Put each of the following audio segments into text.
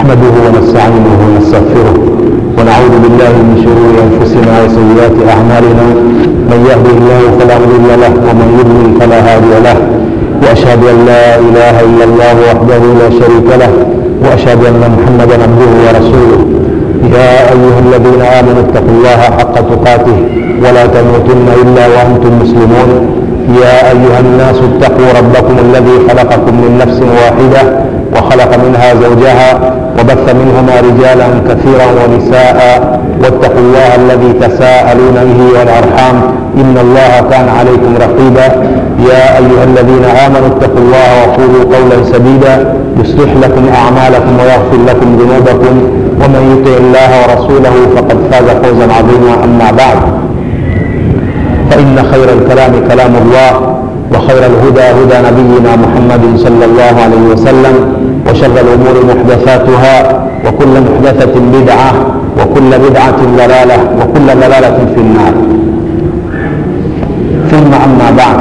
نحمده ونستعينه ونستغفره ونعوذ بالله من شرور انفسنا وسيئات اعمالنا من يهده الله فلا مضل له ومن يضلل فلا هادي له واشهد ان لا اله الا الله وحده لا شريك له واشهد ان محمدا عبده ورسوله يا ايها الذين امنوا اتقوا الله حق تقاته ولا تموتن الا وانتم مسلمون يا ايها الناس اتقوا ربكم الذي خلقكم من نفس واحده وخلق منها زوجها وبث منهما رجالا كثيرا ونساء واتقوا الله الذي تساءلون به والارحام ان الله كان عليكم رقيبا يا ايها الذين امنوا اتقوا الله وقولوا قولا سديدا يصلح لكم اعمالكم ويغفر لكم ذنوبكم ومن يطع الله ورسوله فقد فاز فوزا عظيما اما بعد فان خير الكلام كلام الله وخير الهدى هدى نبينا محمد صلى الله عليه وسلم وشر الامور محدثاتها وكل محدثه بدعه وكل بدعه ضلاله وكل ضلاله في النار ثم اما بعد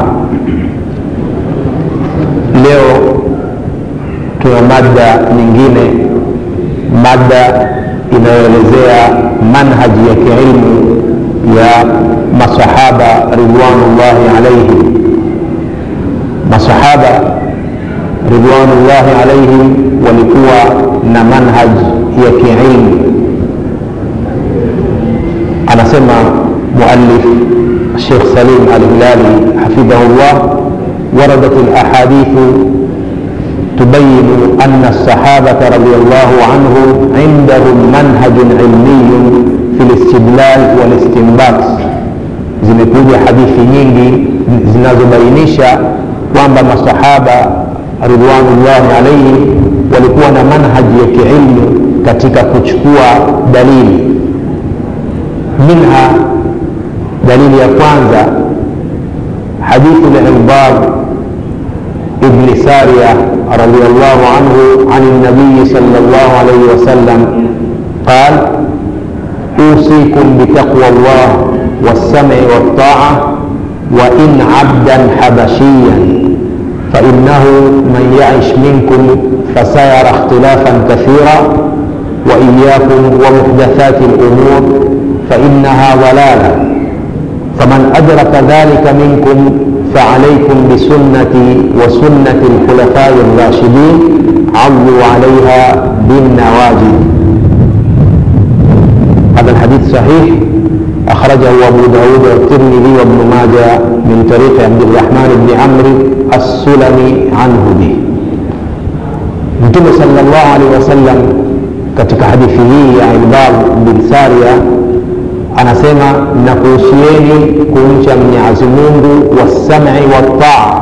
leo tuna mada nyingine mada inayoelezea manhaji ya kiilmu ya masahaba ridwanullahi alaihim masahaba ridwanullahi alaihim walikuwa na manhaj ya kiilmu anasema muallif الشيخ سليم الهلالي حفظه الله وردت الاحاديث تبين ان الصحابه رضي الله عنهم عندهم منهج علمي في الاستدلال والاستنباط zimekuja hadithi nyingi zinazobainisha kwamba masahaba ridwanullahi alaihim walikuwa na manhaji ya kiilmu katika kuchukua dalili minha dalili ya kwanza hadithu lirbad ibni saria radiallahu anhu an nabiyi sal llah alaihi wasallam qal اوصيكم بتقوى الله والسمع والطاعه وان عبدا حبشيا فانه من يعش منكم فسيرى اختلافا كثيرا واياكم ومحدثات الامور فانها ضلاله فمن ادرك ذلك منكم فعليكم بسنتي وسنه الخلفاء الراشدين عضوا عليها بالنواجذ هذا الحديث صحيح أخرجه أبو داود والترمذي وابن ماجه من طريق عبد الرحمن بن عمرو السلمي عنه به Mtume sallallahu alaihi wasallam katika hadithi hii ya Irbad bin Saria anasema nakuhusieni kumcha Mwenyezi Mungu wasam'i wattaa,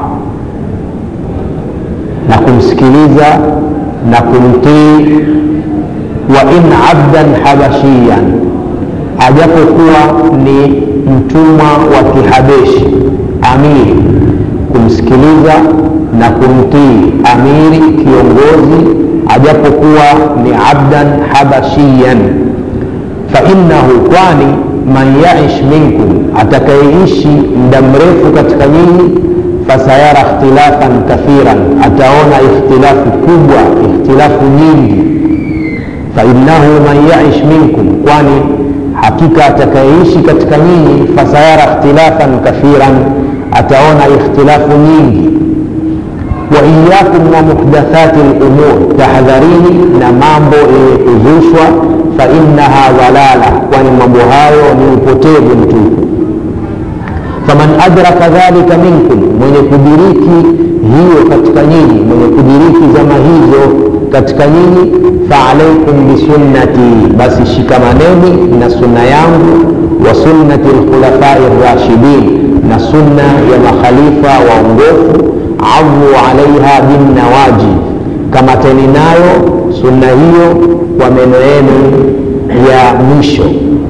na kumsikiliza na kumtii, wa in abdan habashiyan ajapokuwa ni mtumwa wa kihabeshi amiri kumsikiliza na kumtii amiri kiongozi ajapokuwa ni abdan habashiyan fainnahu kwani man yaish minkum atakayeishi muda mrefu katika nyinyi fasayara ikhtilafan kathiran ataona ikhtilafu kubwa ikhtilafu nyingi fainnahu man yaish minkum kwani hakika atakayeishi katika nyinyi fasayara ikhtilafan kathiran ataona ikhtilafu nyingi wa iyakum wa muhdathati lumur tahadharini na mambo yenye kuzushwa fainnaha dhalala kwani mambo hayo ni upotevu mtupu faman adraka dhalika minkum mwenye kudiriki hiyo katika nyinyi mwenye kudiriki zama hizo katika nyinyi faalaikum bisunnati basi shikamaneni na sunna yangu wa sunnati lkhulafai rashidin na sunna ya makhalifa waongofu adhu alaiha binnawaji kamateni nayo sunna hiyo kwa meno yenu ya mwisho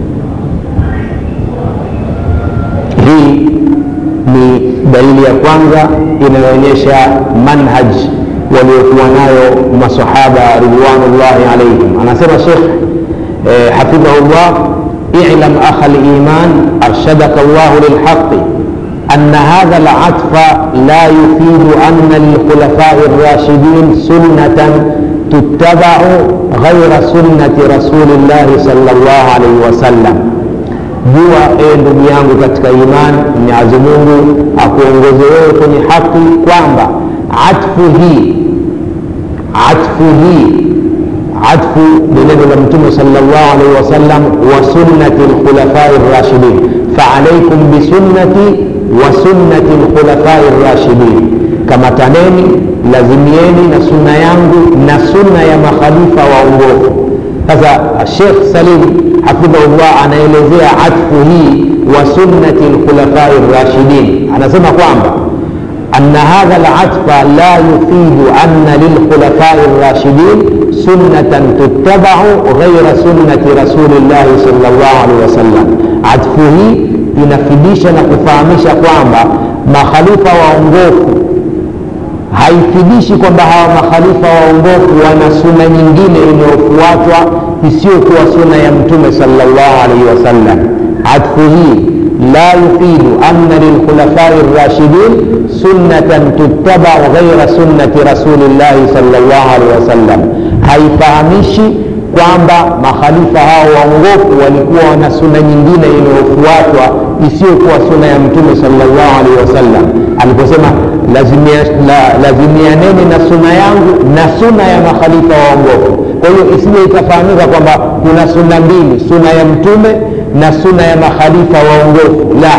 hii ni dalili ya kwanza inayoonyesha manhaj waliokuwa nayo masahaba ridwanullahi alaihim anasema shekh eh, hafidhahullah ilam akha liman arshadaka llahu lilhaqi أن هذا العطف لا يفيد أن للخلفاء الراشدين سنة tuttabau ghaira sunnati rasulillahi sallallahu alaihi wasallam jua ewe ndugu yangu katika imani mwenyezi mungu akuongoze wewe kwenye haki kwamba atfu hii atfu hii atfu ni neno la mtume salllah alaihi wasallam wa sunnati lkhulafai rashidin faalaikum bisunnati wa sunnati lkhulafai rashidin kamataneni lazimieni na sunna yangu na sunna ya makhalifa waongofu sasa shekh salim hafidhahullah anaelezea atfu hii wa sunnati lkhulafai rashidin anasema kwamba أن هذا العطف لا يفيد أن للخلفاء الراشدين سنة تتبع غير سنة رسول الله صلى الله عليه وسلم عطفه inafidisha na kufahamisha kwamba makhalifa waongofu haifidishi kwamba hawa makhalifa waongofu wana suna nyingine inayofuatwa isiyokuwa suna ya mtume salllahu alaihi wasallam atfu hii la yufidu anna lilkhulafai rashidin sunnatan tuttabau ghaira sunnati rasulillahi salllahu alaihi wasallam haifahamishi kwamba makhalifa hao waongofu walikuwa wana suna nyingine inayofuatwa isiyokuwa suna ya mtume salllahu alaihi wasallam aliposema lazimianeni la, na suna yangu na suna ya makhalifa waongofu kwa hiyo isije ikafahamika kwamba kuna suna mbili suna ya mtume na suna ya makhalifa waongofu la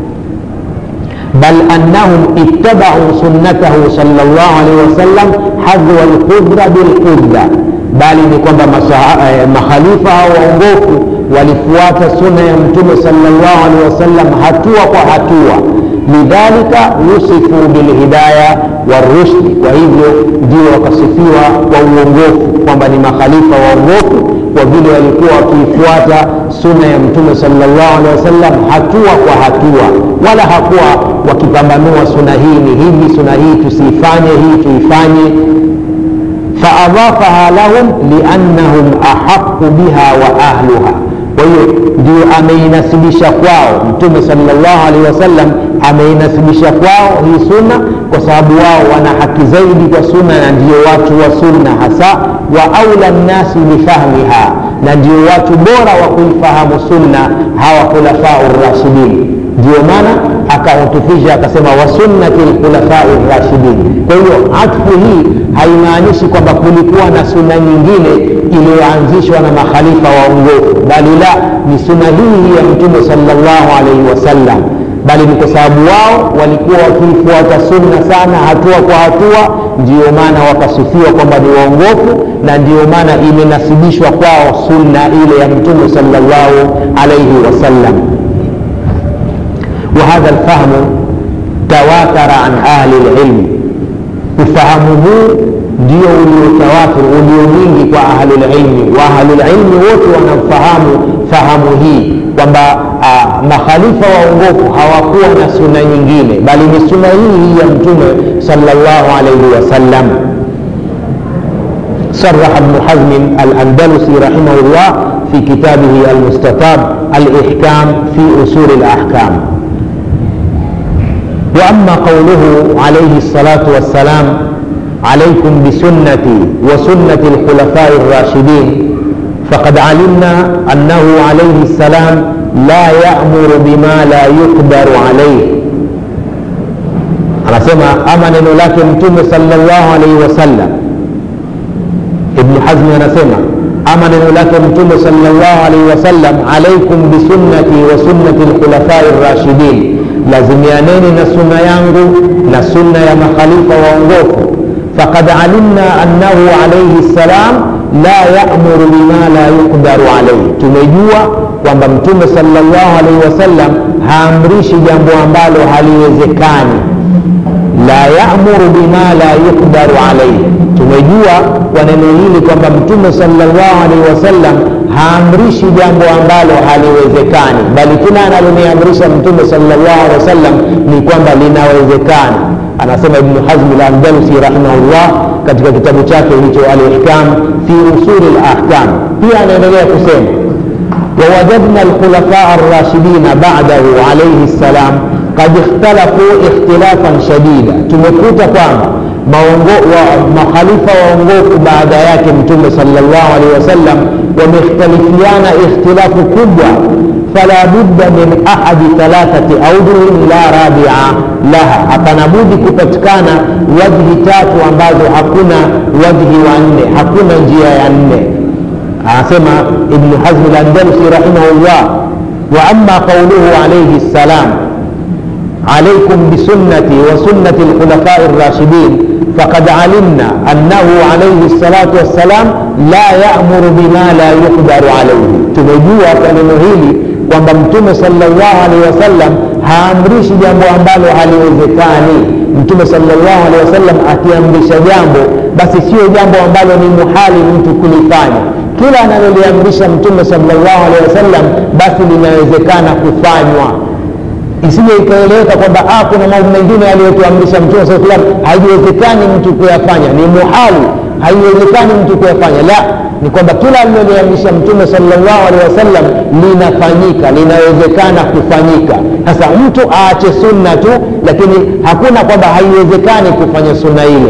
bal annahum ittabau sunnatahu salllah alaihi wasallam hadhwa lqudra bilqudra bali ni kwamba eh, makhalifa hao waongofu walifuata suna ya mtume salllah alaihi wasallam hatua kwa hatua lidhalika wusifu bilhidaya warushdi kwa hivyo ndio wakasifiwa kwa uongofu kwamba ni makhalifa waongofu kwa vile walikuwa wakiifuata suna ya mtume salllah alehi wasallam hatua kwa hatua wala hakuwa wakipambanua suna hii ni hivi suna hii tusiifanye hii tuifanye faadhafaha lahum liannahum ahaqu biha wa ahluha kwa hiyo ndio ameinasibisha kwao mtume salllah alehi wasallam ameinasibisha kwao hii sunna kwa sababu wao wana haki zaidi kwa sunna na ndio watu wa sunna hasa wa aula nnasi bifahmiha na ndio watu bora wa kuifahamu sunna hawa khulafau rashidin ndio maana akahutufisha akasema wasunnati lkhulafai rashidin kwa hiyo atfu hii haimaanishi kwamba kulikuwa na sunna nyingine iliyoanzishwa na makhalifa waongofu bali la ni sunna hii ya mtume salllahu alaihi wasallam bali ni kwa sababu wao walikuwa wakiifuata sunna sana hatua kwa hatua ndio maana wakasifiwa kwamba ni waongofu na ndio maana imenasibishwa kwao sunna ile ya mtume salllahu alaihi wasallam وهذا الفهم تواتر عن أهل العلم ufahamu huu ndio uliotawatur ulio mwingi kwa ahlulilmi wa ahlulilmi wote wanamfahamu fahamu hii kwamba makhalifa waongofu hawakuwa na suna nyingine bali ni suna hii hii ya mtume salllahu alaihi wasallam صرح ابن حزم الأندلسي رحمه الله في كتابه المستطاب الإحكام في أصول الأحكام واما قوله عليه الصلاه والسلام عليكم بسنتي وسنه الخلفاء الراشدين فقد علمنا انه عليه السلام لا يامر بما لا يقدر عليه anasema ama neno lake mtume salllahu alaihi wasallam ibnu hazmi anasema ama neno lake mtume salllahu alaihi wasallam alaikum bisunnati wa sunnati lkhulafai rashidin lazimianeni na sunna yangu na sunna ya makhalifa waongofu faqad alimna annahu alaihi ssalam la yamuru bima la yuqdaru alaihi tumejua kwamba mtume salllahu alaihi wasallam haamrishi jambo ambalo haliwezekani la yamuru bima la yuqdaru alaihi tumejua kwa neno hili kwamba mtume salllahu alaihi wasallam haamrishi jambo ambalo haliwezekani bali kila analoniamrisha mtume salllah alehi wasallam ni kwamba linawezekana anasema ibnu hazmi landalusi rahimahullah katika kitabu chake hicho alihkam fi usuli lahkam pia anaendelea kusema ووجدنا الخلفاء الراشدين بعده عليه السلام قد اختلفوا اختلافا شديدا tumekuta kwamba maongo, wa, makhalifa waongofu baada yake mtume sallallahu alaihi wasallam wamekhtalifiana ikhtilafu kubwa fala budda min ahadi thalathati audhuin la rabia laha hapana budi kupatikana wajhi tatu ambazo hakuna wajhi wa nne hakuna njia ya nne anasema ibnu hazmi landalusi rahimahullah wa ama qauluhu alaihi ssalam عليكم بسنتي وسنة الخلفاء الراشدين فقد علمنا أنه عليه الصلاة والسلام لا يأمر بما لا يقدر عليه tumejua kwa neno hili kwamba mtume salllahu alehi wasallam haamrishi jambo ambalo haliwezekani mtume salllahu alehi wasallam akiamrisha jambo basi sio jambo ambalo ni muhali mtu kulifanya kila analoliamrisha mtume salllahu alehi wasallam basi linawezekana kufanywa isije ikaeleweka kwamba ah, kuna mambo mengine aliyotuamrisha mtume saa salam haiwezekani mtu kuyafanya ni muhali haiwezekani mtu kuyafanya la ni kwamba kila aliloliamrisha mtume salllahu alehi wasallam linafanyika linawezekana kufanyika sasa mtu aache sunna tu lakini hakuna kwamba haiwezekani kufanya sunna ile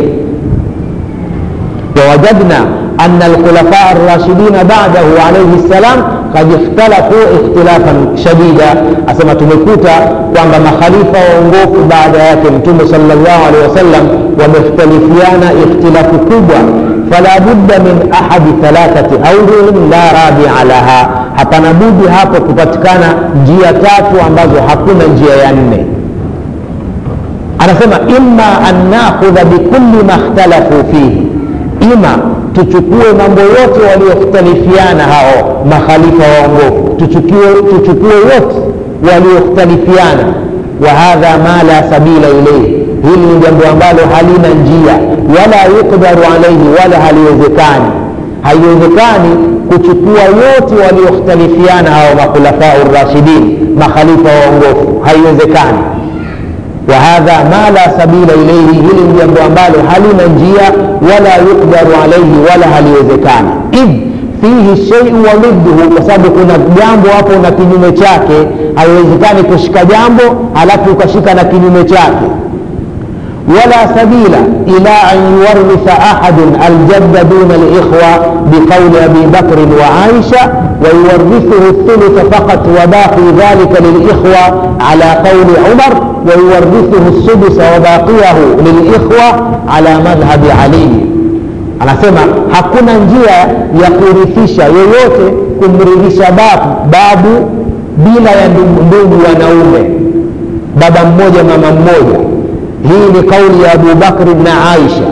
wawajadna أن الخلفاء الراشدين بعده عليه السلام قد اختلفوا اختلافا شديدا أسمى تمكوتا kwamba makhalifa waongofu baada yake mtume salllahu alehi wasallam wamekhtalifiana ikhtilafu kubwa fala budda min ahadi thalathati audhurin la rabia laha hapana budi hapo kupatikana njia tatu ambazo hakuna njia ya nne anasema imma an nakhudha bikulli ma ikhtalafu fihi ima tuchukue mambo yote waliokhtalifiana hao makhalifa waongofu tuchukue, tuchukue yote waliokhtalifiana wa hadha ma la sabila ilaihi hili ni jambo ambalo halina njia wala yukdaru alaihi wala haliwezekani haiwezekani kuchukua yote waliokhtalifiana hao makhulafau rashidin makhalifa waongofu haiwezekani وهذا ما لا سبيل إليه hili ni jambo ambalo halina njia wala yukdaru alaihi wala haliwezekani idh fihi sheiu wa dhidduhu kwa sababu kuna jambo hapo na kinyume chake haiwezekani kushika jambo halafu ukashika na kinyume chake ولا سبيل إلى أن يورث أحد الجد دون الإخوة بقول أبي بكر وعائشة ويورثه الثلث فقط وباقي ذلك للإخوة على قول عمر ويورثه السدس وباقيه للإخوة على مذهب علي anasema hakuna njia ya kurithisha yoyote kumrithisha babu, babu bila ya ndugu wanaume baba mmoja mama mmoja hii ni kauli ya Abu Bakri na Aisha.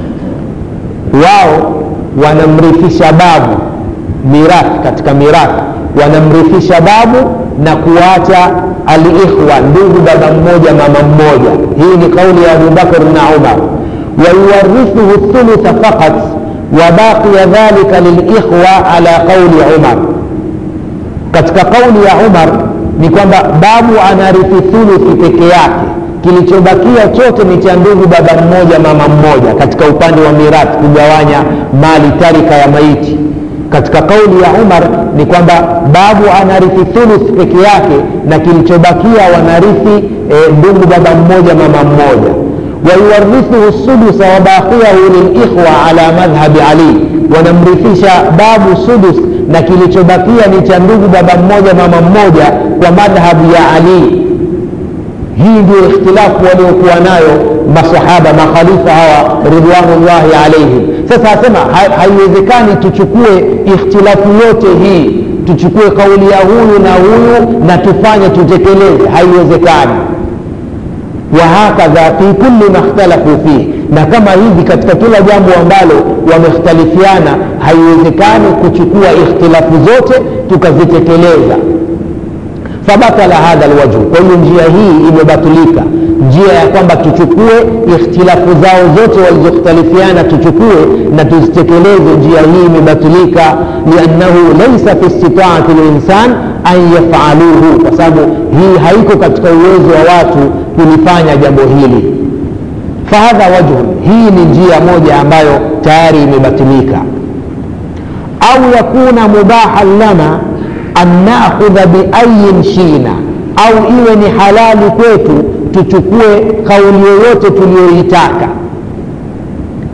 Wao wanamrithisha babu mirathi, katika mirathi wanamrithisha babu na kuacha aliikhwa, ndugu baba mmoja mama mmoja. Hii ni kauli ya Abu Bakr na Umar. wayuwarithuhu thulutha faqat wa baqiya dhalika lilikhwa ala qauli Umar. Katika kauli ya Umar ni kwamba babu anarithi thuluthi peke yake kilichobakia chote ni cha ndugu baba mmoja mama mmoja katika upande wa mirathi kugawanya mali tarika ya maiti katika kauli ya umar ni kwamba babu anarithi thuluth peke yake na kilichobakia wanarithi e, ndugu baba mmoja mama mmoja wayuwarithuhu sudusa wabaqiyahu lilikhwa ala madhhabi ali wanamrithisha babu sudus na kilichobakia ni cha ndugu baba mmoja mama mmoja kwa madhhabu ya ali hii ndio ikhtilafu waliokuwa nayo masahaba makhalifa hawa ridwanullahi alaihim sasa asema haiwezekani tuchukue ikhtilafu yote hii tuchukue kauli ya huyu na huyu na tufanye tutekeleze haiwezekani wahakadha fi kulli ma ikhtalafu fihi na kama hivi katika kila jambo ambalo wamekhtalifiana haiwezekani kuchukua ikhtilafu zote tukazitekeleza fabatala hadha alwajhu kwa hiyo njia hii imebatulika njia ya kwamba tuchukue ikhtilafu zao zote walizokhtalifiana tuchukue na tuzitekeleze njia hii imebatulika liannahu laisa fi istitaati linsan an yafaluhu kwa sababu hii haiko katika uwezo wa watu kulifanya jambo hili fahadha wajhun hii ni njia moja ambayo tayari imebatilika au yakuna mubahan lana an nakhudha biayin shina au iwe ni halali kwetu tuchukue kauli yoyote tuliyoitaka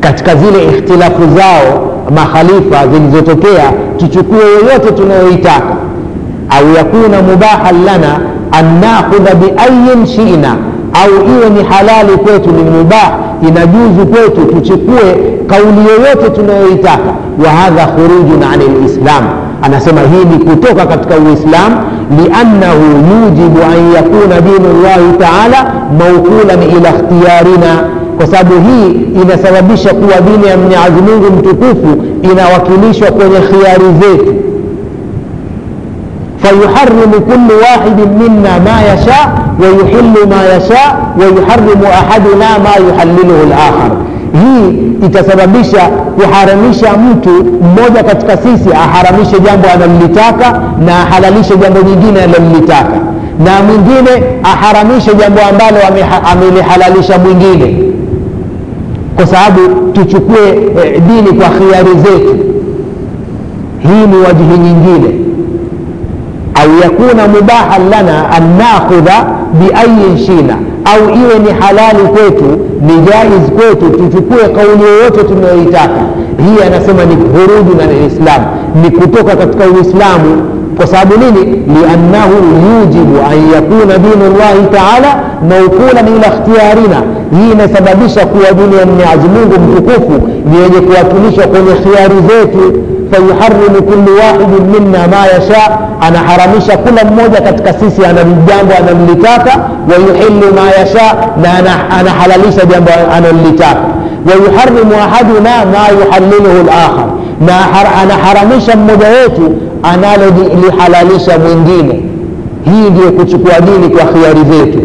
katika zile ikhtilafu zao makhalifa zilizotokea tuchukue yoyote tunayoitaka au yakuna mubahan lana an nakhudha biayin shina au iwe ni halali kwetu ni mubah inajuzu kwetu tuchukue kauli yoyote tunayoitaka wa hadha khurujun ani lislam anasema hii ni kutoka katika uislam liannahu yujibu an yakuna dinu llahi taala maukulan ila ikhtiyarina kwa sababu hii inasababisha kuwa dini ya mwenyezi mungu mtukufu inawakilishwa kwenye khiari zetu fayuharimu kullu wahidin minna ma yasha wayuhilu ma yasha wayuharimu ahaduna ma yuhaliluhu lakhar hii itasababisha kuharamisha mtu mmoja katika sisi aharamishe jambo analolitaka na ahalalishe jambo nyingine analolitaka na mwingine aharamishe jambo ambalo amelihalalisha mwingine kwa sababu tuchukue eh, dini kwa khiari zetu hii ni wajihi nyingine au yakuna mubahan lana an nakhudha biayin shina au iwe ni halali kwetu ni jaiz kwetu tuchukue kauli yoyote tunayoitaka hii anasema ni huruju na lislam ni kutoka katika uislamu kwa sababu nini liannahu yujibu an yakuna dinu llahi taala maukulan ila ikhtiyarina hii inasababisha kuwa dini ya mwenyezi mungu mtukufu ni yenye kuwakilishwa kwenye khiari zetu fayuharimu kullu wahidin minna ma yasha anaharamisha kila mmoja katika sisi ana jambo analolitaka wayuhilu ma yasha na anahalalisha jambo analolitaka wayuharimu ahaduna ma yuhaliluhu lakhar na anaharamisha mmoja wetu analolihalalisha mwingine hii ndiyo kuchukua dini kwa khiari zetu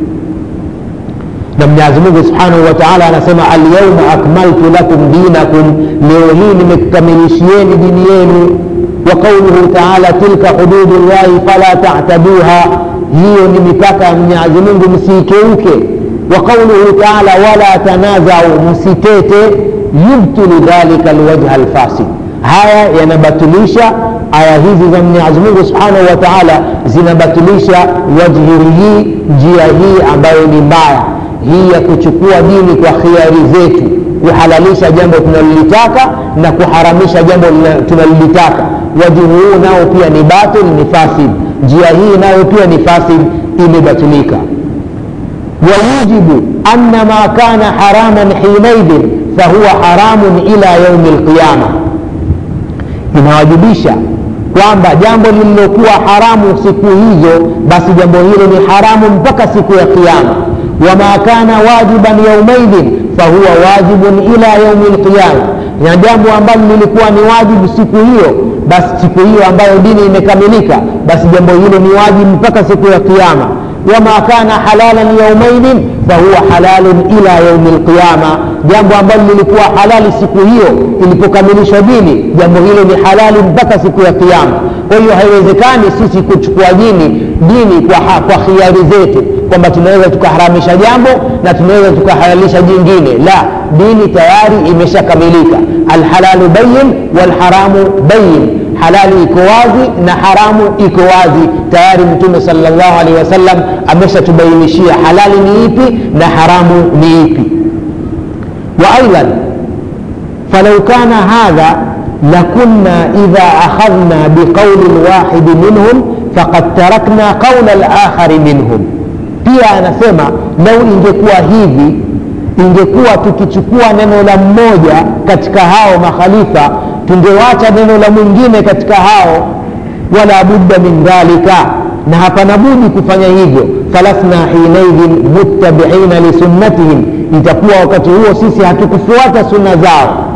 na mwenyezi mungu subhanahu wa taala anasema alyauma akmaltu lakum dinakum leo hii nimekukamilishieni dini yenu wa qauluhu taala tilka hududu llahi fala tataduha hiyo ni mipaka ya mwenyezi mungu msiikeuke wa qauluhu taala wala tanazau msitete yubtilu dhalika lwajha alfasid haya yanabatilisha aya hizi za mwenyezi mungu subhanahu wa taala zinabatilisha wajhi hii njia hii ambayo ni mbaya hii ya kuchukua dini kwa khiari zetu kuhalalisha jambo tunalolitaka na kuharamisha jambo tunalolitaka wajibu huu nao pia ni batil ni fasid njia hii nayo pia ni fasid imebatilika wayujibu anna ma kana haraman hinaidhin fahuwa haramun ila yaumi lqiyama inawajibisha kwamba jambo lililokuwa haramu siku hizo basi jambo hilo ni haramu mpaka siku ya kiama wama kana wajiban yaumaidhin fahuwa wajibun ila yaumi lqiyama na jambo ambalo lilikuwa ni wajibu siku hiyo basi siku hiyo ambayo dini imekamilika basi jambo hilo ni wajibu mpaka siku ya kiama wama kana halalan yaumaidhin fahuwa halalun ila yaumi lqiyama jambo ambalo lilikuwa halali siku hiyo ilipokamilishwa dini jambo hilo ni halali mpaka siku ya kiama kwa hiyo haiwezekani sisi kuchukua dini dini kwa, ha, kwa khiari zetu kwamba tunaweza tukaharamisha jambo na tunaweza tukahalalisha jingine la dini tayari imeshakamilika alhalalu bayin walharamu bayin halali iko wazi na haramu iko wazi tayari mtume salllahu alehi wasallam ameshatubainishia halali ni ipi na haramu ni ipi وايضا فلو كان هذا لكنا اذا اخذنا بقول الواحد منهم فقد تركنا قول الاخر منهم pia anasema lau ingekuwa hivi ingekuwa tukichukua neno la mmoja katika hao makhalifa tungewacha neno la mwingine katika hao wala budda min dhalika na hapana budi kufanya hivyo falasna hinaidhin muttabiina lisunnatihim itakuwa wakati huo sisi hatukufuata sunna zao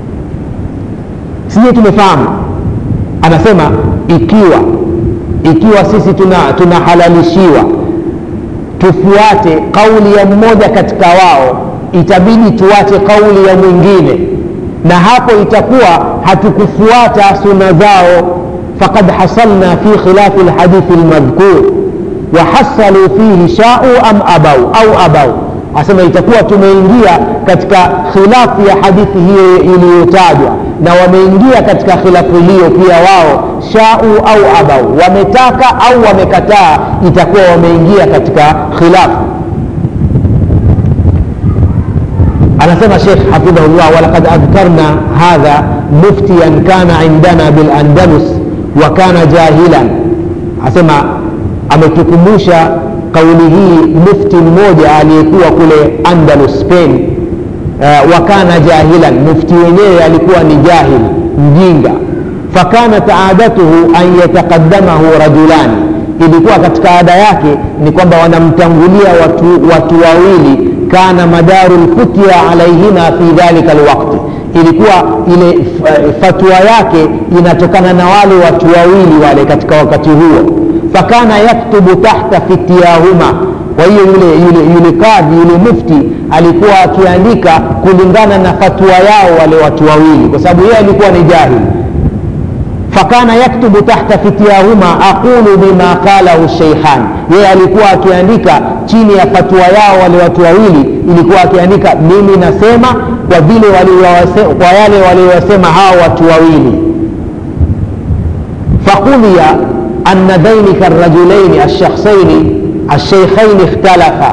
sije tumefahamu anasema ikiwa ikiwa sisi tunahalalishiwa tuna tufuate kauli ya mmoja katika wao itabidi tuache kauli ya mwingine na hapo itakuwa hatukufuata suna zao fakad hasalna fi khilafi lhadithi lmadhkur wahasalu fihi shau am abau au abau asema itakuwa tumeingia katika khilafu ya hadithi hiyo iliyotajwa na wameingia katika khilafu hiyo pia wao shau au abau wametaka au wamekataa itakuwa wameingia katika khilafu anasema shekh hafidhahullah walaqad adhkarna hadha muftiyan kana indana bilandalus wa kana jahilan asema ametukumbusha kauli hii mufti mmoja aliyekuwa kule andalus spain uh, wa kana jahilan mufti wenyewe alikuwa ni jahil mjinga fakanat adatuhu an yataqaddamahu rajulani ilikuwa katika ada yake ni kwamba wanamtangulia watu, watu wawili kana madaru lfutya alaihima fi dhalika lwakti ilikuwa ile fatwa yake inatokana na wale watu wawili wale katika wakati huo fakana yaktubu tahta fityahuma kwa hiyo yule, yule, yule kadhi yule mufti alikuwa akiandika kulingana na fatwa yao wale watu wawili kwa sababu yeye alikuwa ni jahili fakana yaktubu tahta fityahuma aqulu bima qalahu sheikhan yeye alikuwa akiandika chini ya fatwa yao wale watu wawili ilikuwa akiandika mimi nasema kwa vile kwa yale waliowasema hao watu wawili faqudiya anna dhainika rajulaini alshakhsaini alsheikhaini ikhtalafa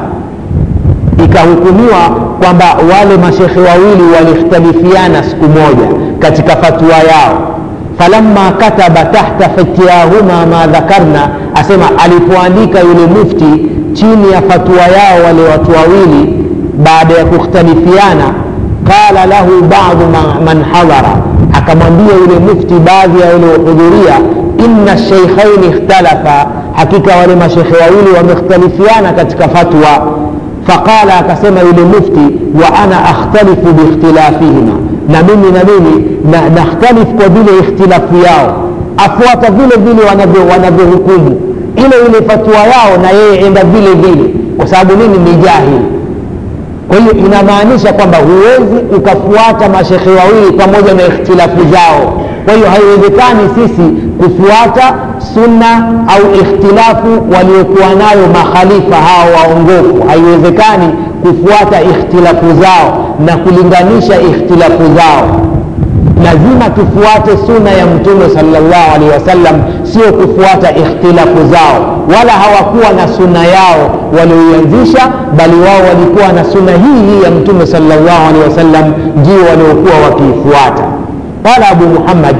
ikahukumiwa kwamba wale mashekhe wawili walikhtalifiana siku moja katika fatwa yao falamma kataba tahta fityahuma ma dhakarna asema alipoandika yule mufti chini ya fatwa yao wale watu wawili baada ya kukhtalifiana qala lahu badu man hadhara akamwambia yule mufti baadhi ya waliohudhuria inna sheikhaini ikhtalafa hakika wale mashekhe wawili wamekhtalifiana katika fatwa faqala akasema yule mufti wa ana akhtalifu biikhtilafihima na mimi na mimi na nakhtalifu kwa vile ikhtilafu yao afuata vile vile wanavyohukumu ile ile fatwa yao na yeye enda vile vile kwa sababu nini ni jahili kwa hiyo inamaanisha kwamba huwezi ukafuata mashekhe wawili pamoja na ikhtilafu zao kwa hiyo haiwezekani sisi kufuata sunna au ikhtilafu waliokuwa nayo makhalifa hao waongofu haiwezekani kufuata ikhtilafu zao na kulinganisha ikhtilafu zao lazima tufuate suna ya mtume salllahu alehi wasallam sio kufuata ikhtilafu zao wala hawakuwa na suna yao walioianzisha bali wao walikuwa na suna hii hii ya mtume salllahu alehi wasallam ndio waliokuwa wakiifuata qala abu muhammad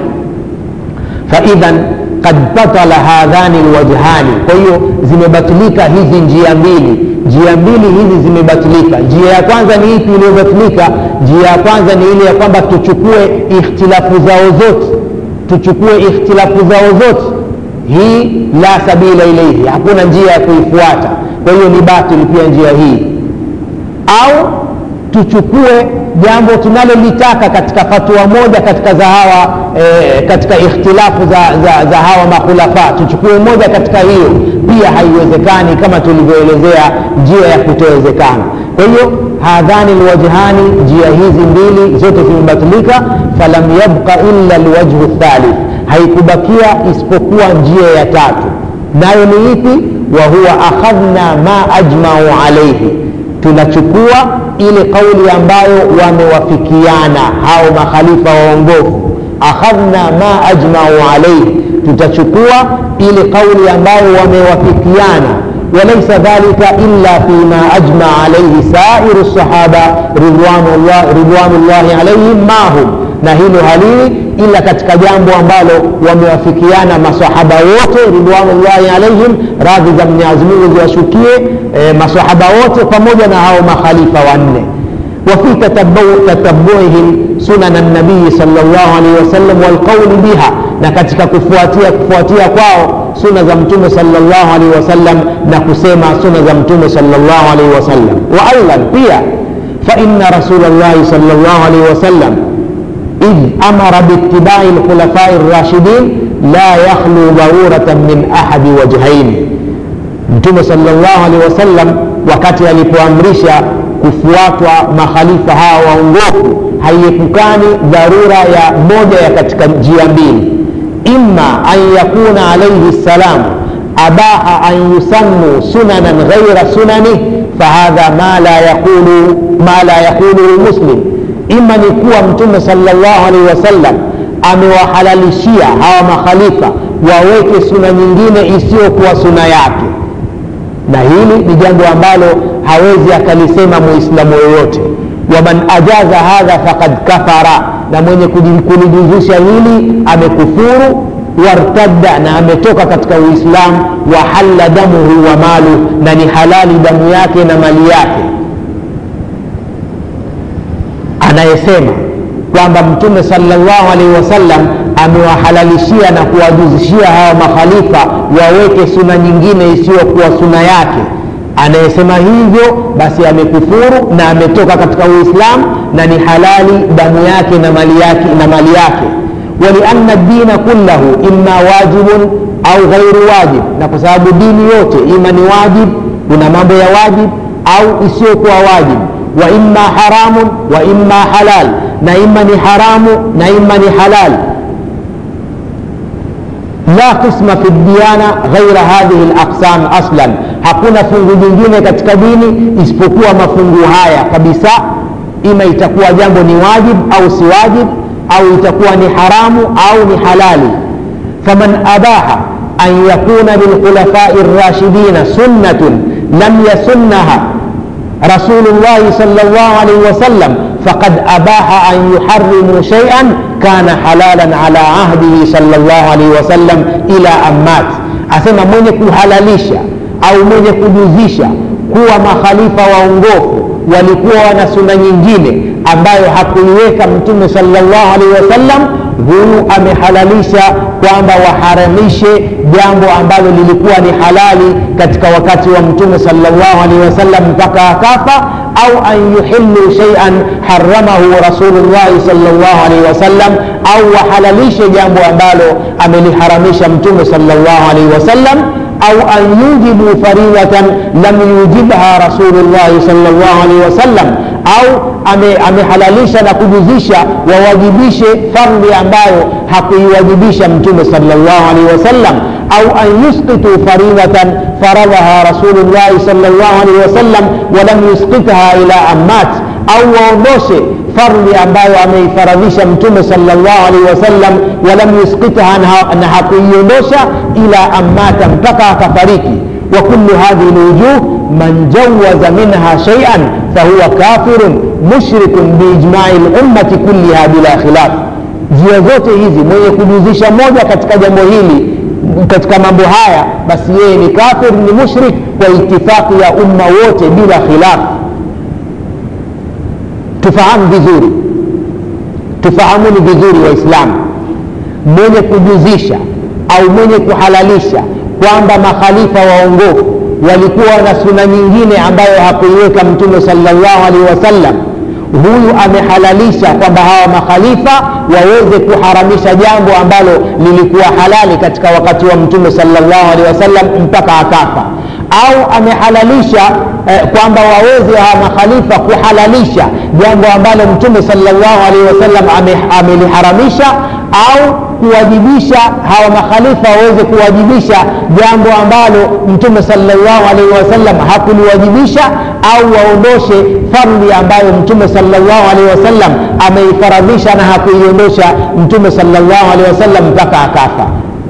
faidhan qad batala hadhani lwajhani kwa hiyo zimebatilika hizi njia mbili njia mbili hizi zimebatilika njia ya kwanza ni ipi iliyobatilika njia ya kwanza ni ile ya kwamba tuchukue ikhtilafu zao zote tuchukue ikhtilafu zao zote hii la sabila ilaihi hakuna njia ya kuifuata kwa hiyo ni batil pia njia hii au tuchukue jambo tunalolitaka katika fatua moja katika za hawa e, katika ikhtilafu za, za, za hawa makhulafa tuchukue moja katika hiyo pia haiwezekani kama tulivyoelezea njia ya kutowezekana kwa hiyo hadhani lwajhani njia hizi mbili zote zimebatilika falam yabqa illa lwajhu thalith haikubakia isipokuwa njia ya tatu nayo ni ipi wa huwa akhadhna ma ajmau alaihi tunachukua ile kauli ambayo wamewafikiana hao makhalifa waongofu akhadhna ma ajmau alaihi tutachukua ile kauli ambayo wamewafikiana walaisa dhalika illa fima ajma alaihi sairu sahaba ridwanullahi alaihim mahum na hilo halili ila katika jambo ambalo wamewafikiana masahaba wote ridwanullahi alaihim radhi za mwenyezi mungu ziwashukie e, masahaba wote pamoja na hao makhalifa wanne وفي تتبعهم سنن النبي صلى الله عليه وسلم والقول بها na katika kufuatia kufuatia kwao suna za mtume salllahu alaihi wasallam na kusema suna za mtume salllahu alaihi wasallam wa aidan pia faina rasulllahi salllahu alaihi wasallam idh amara biitibai lkhulafai rashidin la yakhlu dharuratan min ahadi wajhaini mtume salllahu alaihi wasallam wakati alipoamrisha kufuatwa makhalifa hawa waongofu haiepukani dharura ya moja ya katika njia mbili imma an yakuna alaihi ssalam abaha an yusannu sunanan ghaira sunanih fahadha ma la yaqulu ma la yaquluhu muslim ima ni kuwa mtume salllahu alaihi wasallam amewahalalishia hawa makhalifa waweke suna nyingine isiyokuwa suna yake na hili ni jambo ambalo hawezi akalisema muislamu yoyote waman ajaza hadha faqad kafara na mwenye kulijuzisha hili amekufuru wartadda na ametoka katika uislamu wa halla damuhu wa malu na ni halali damu yake na mali yake anayesema kwamba mtume salllahu alaihi wasallam amewahalalishia na kuwajuzishia hawa makhalifa waweke suna nyingine isiyokuwa suna yake anayesema hivyo basi amekufuru na ametoka katika uislamu na ni halali damu yake na mali yake na mali yake walianna dina kullahu imma wajibun au ghairu wajib na kwa sababu dini yote ima ni wajib kuna mambo ya wajib au isiyokuwa wajib wa imma haramun wa imma halal na ima ni haramu na ima ni halal la qisma fi diyana ghaira hadhihi laqsam aslan hakuna fungu jingine katika dini isipokuwa mafungu haya kabisa ima itakuwa jambo ni wajib au si wajib au itakuwa ni haramu au ni halali faman abaha an yakuna lilkhulafai rashidina sunnatun lam yasunnaha rasulullahi sal llah alaihi wasallam faqad abaha an yuharimu shaian kana halalan ala ahdihi sal llah alaihi wasallam ila ammat asema mwenye kuhalalisha au mwenye kujuzisha kuwa makhalifa waongofu walikuwa wana suna nyingine ambayo hakuiweka mtume salllahu alaihi wasallam huyu amehalalisha kwamba waharamishe jambo ambalo lilikuwa ni halali katika wakati wa mtume salllahu alaihi wasallam mpaka akafa au an yuhilu shaian haramahu rasulullahi salllahu alaihi wasallam au wahalalishe jambo ambalo ameliharamisha mtume salllahu alaihi wasallam au an yujibu faridatan lam yujibha rasulullahi salllah alaihi wasallam au amehalalisha ame na kujuzisha wawajibishe fardhi ambayo hakuiwajibisha mtume salllah alaihi wasallam au an yusqitu faridatan faradhaha rasulullahi salllah alaihi wasallam walam yusqitha ila ammat au waondoshe fardhi ambayo ameifaradhisha mtume salllah alaihi wasallam walam yusqitha na hakuiondosha ila ammata mpaka akafariki wa kullu hadhihi lwujuh man jawaza minha shaian fahuwa kafirun mushrikun biijmai lummati kulliha bila khilaf njia zote hizi mwenye kujuzisha moja katika jambo hili katika mambo haya basi yeye ni kafir ni mushrik kwa itifaqi ya umma wote bila khilaf tufahamu vizuri tufahamuni vizuri waislamu mwenye kujuzisha au mwenye kuhalalisha kwamba makhalifa waongofu walikuwa na suna nyingine ambayo hakuiweka mtume salllahu alaihi wasallam huyu amehalalisha kwamba hawa makhalifa waweze kuharamisha jambo ambalo lilikuwa halali katika wakati wa mtume salllahu alehi wasallam mpaka akafa au amehalalisha eh, kwamba waweze hawa makhalifa kuhalalisha jambo ambalo mtume salllahu alaihi wasallam ameliharamisha au kuwajibisha hawa makhalifa waweze kuwajibisha jambo ambalo mtume salllahu alaihi wasallam hakuliwajibisha au waondoshe fardhi ambayo mtume salllahu alaihi wasallam ameifaradhisha na hakuiondosha mtume salllahu alaihi wasallam mpaka akafa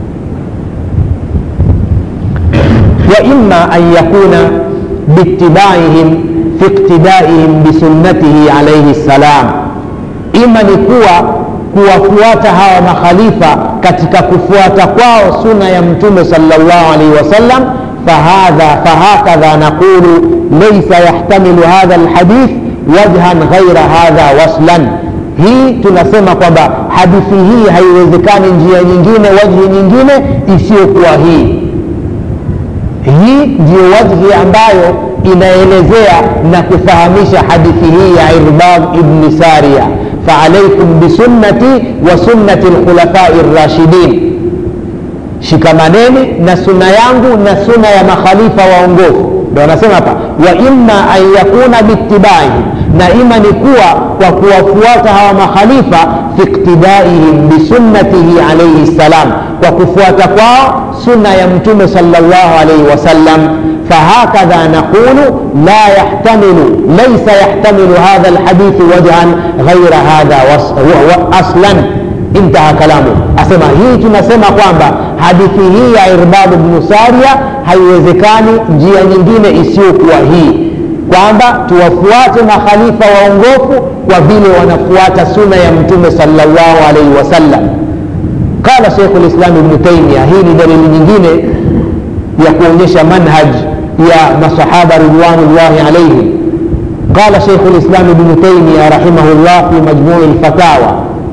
waima an yakuna biitibaihim fi iktidaihim bisunnatihi alaihi ssalam ima ni kuwa kuwafuata hawa makhalifa katika kufuata kwao suna ya mtume salllah alaihi wasallam fahadha fahakadha naqulu laisa yahtamilu hadha lhadith wajhan ghaira hadha waslan hii tunasema kwamba hadithi hii haiwezekani njia nyingine wajhi nyingine isiyokuwa hii hii ndiyo wajhi ambayo inaelezea na kufahamisha hadithi hii ya irbad ibni saria faalaikum bisunnati wa sunnati lkhulafai rashidin shikamaneni na suna yangu na suna ya makhalifa waongofu ndo anasema hapa wa imma an yakuna biitibaihim na ima ni kuwa kwa kuwafuata hawa makhalifa fi iktidaihim bisunnatihi alaihi ssalam kwa kufuata kwao sunna ya mtume salllah alaihi wasallam فهكذا نقول لا يحتمل ليس يحتمل هذا الحديث وجها غير هذا اصلا انتهى كلامه asema hii tunasema kwamba hadithi hii ya irbad bnu saria haiwezekani njia nyingine isiyokuwa hii kwamba tuwafuate makhalifa waongofu kwa vile wanafuata suna ya mtume salllahu alaihi wasallam qala sheikhu lislam ibnu taimia hii ni dalili nyingine ya kuonyesha manhaj ya masahaba ridwanullahi alaihim qala sheikhu lislam ibnu taimia rahimahullah fi majmui lfatawa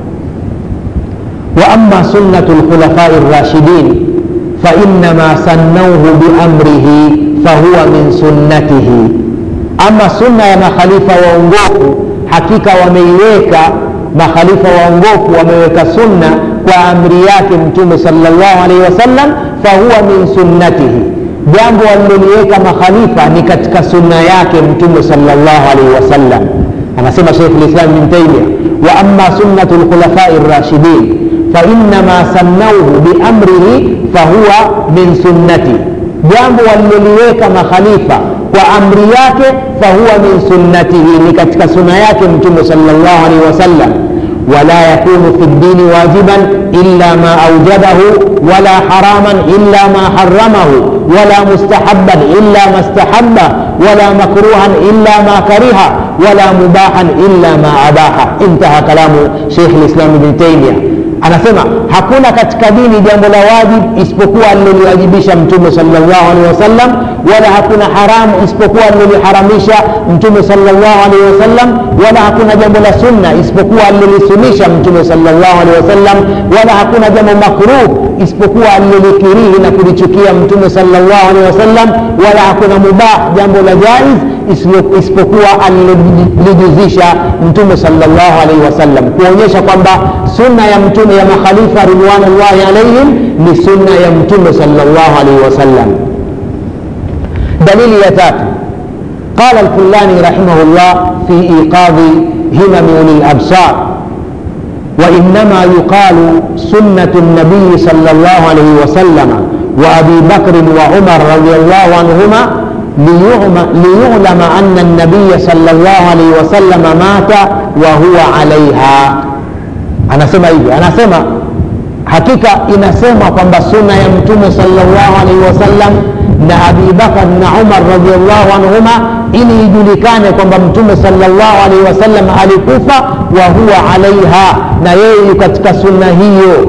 واما سنه الخلفاء الراشدين فانما سنوه بامره فهو من سنته اما سنه يا makhalifa waongofu hakika wameiweka makhalifa waongofu wameweka sunna kwa amri yake mtume salllah alaihi wasallam fahuwa min sunnatihi jambo waliloliweka makhalifa ni katika sunna yake mtume salllah alaihi wasallam anasema sheikh lislam bin taimia wa ama sunnatu lkhulafai rashidin fainama sannauhu biamrihi fahuwa min sunnati jambo waliloliweka makhalifa kwa amri yake fahuwa min sunnatihi ni katika suna yake mtume salllah alaihi wasallam wala yakunu fi ddini wajiban illa ma aujabahu wala haraman illa ma haramahu wala mustahaban illa ma stahabba wala makruhan illa ma kariha wala mubahan illa ma abaha intaha kalamu sheikh lislam bni taimia anasema hakuna katika dini jambo la wajib isipokuwa aliloliwajibisha mtume salllahu alehi wasallam wala hakuna haramu isipokuwa aliloliharamisha mtume salllahu alehi wasallam wala hakuna jambo la sunna isipokuwa alilolisunisha mtume salllahu alehi wasallam wala hakuna jambo makruh isipokuwa alilolikirihi na kulichukia mtume salllahu alehi wasallam wala hakuna mubah jambo la jaiz isipokuwa alilolijuzisha mtume salllahu alaihi wasallam kuonyesha kwamba sunna ya mtume ya makhalifa ridwanullahi alaihim ni sunna ya mtume salllahu alaihi wasallam dalili ya tatu قال الفلاني رحمه الله في إيقاظ همم أولي الأبصار وإنما يقال سنة النبي صلى الله عليه وسلم وأبي بكر وعمر رضي الله عنهما ليعلم أن النبي صلى الله عليه وسلم مات وهو عليها anasema hivi anasema hakika inasema kwamba suna ya mtume salllahu alaihi wasallam na abi bakar na umar radiallahu anhuma ili ijulikane kwamba mtume salllahu alaihi wasallam alikufa wa huwa alaiha na yeye yu katika sunna hiyo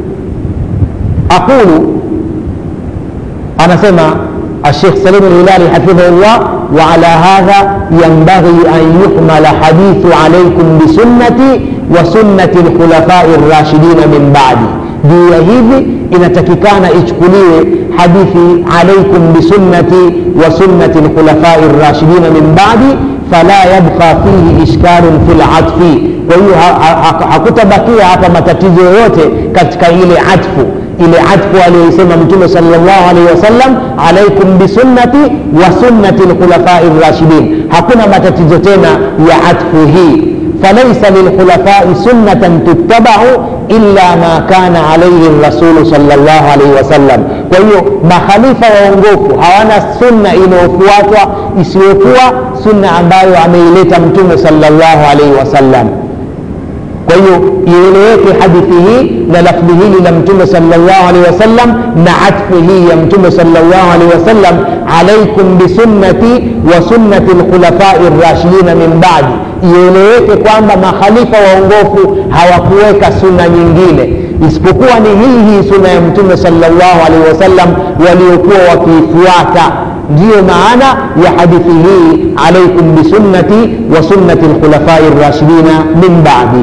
aqulu anasema الشيخ سليم الهلالي حفظه الله وعلى هذا ينبغي أن يحمل حديث عليكم بسنتي وسنة الخلفاء الراشدين من بعدي juu ya hivi inatakikana ichukuliwe hadithi alaikum bisunnati wa sunnati lkhulafai rashidina min badi fala yabqa fihi ishkalun fi latfi kwa hiyo hakutabakia hapa matatizo yoyote katika ile atfu ile atfu aliyoisema mtume salllah alaihi wasallam alaikum bisunnati wa sunnati lkhulafai rashidin hakuna matatizo tena ya atfu hii falaisa lilkhulafai sunnatan tuttabahu illa ma kana alaihi rasulu salllah alaihi wasallam kwa hiyo makhalifa waongofu hawana sunna inayofuatwa isiyokuwa sunna ambayo ameileta mtume salllahu alaihi wasallam kwa hiyo ieleweke hadithi hii na lafdhi hili la mtume salllah alehi wasallam na atfu hii ya mtume salllah alehi wasallam alaikum bisunnati wa sunnati lkhulafai rashidina min badi ieleweke kwamba makhalifa waongofu hawakuweka sunna nyingine isipokuwa ni hii hii sunna ya mtume salllah alehi wasallam waliokuwa wakiifuata ndiyo maana ya hadithi hii alaikum bisunnati wa sunnati lkhulafai rashidina min badi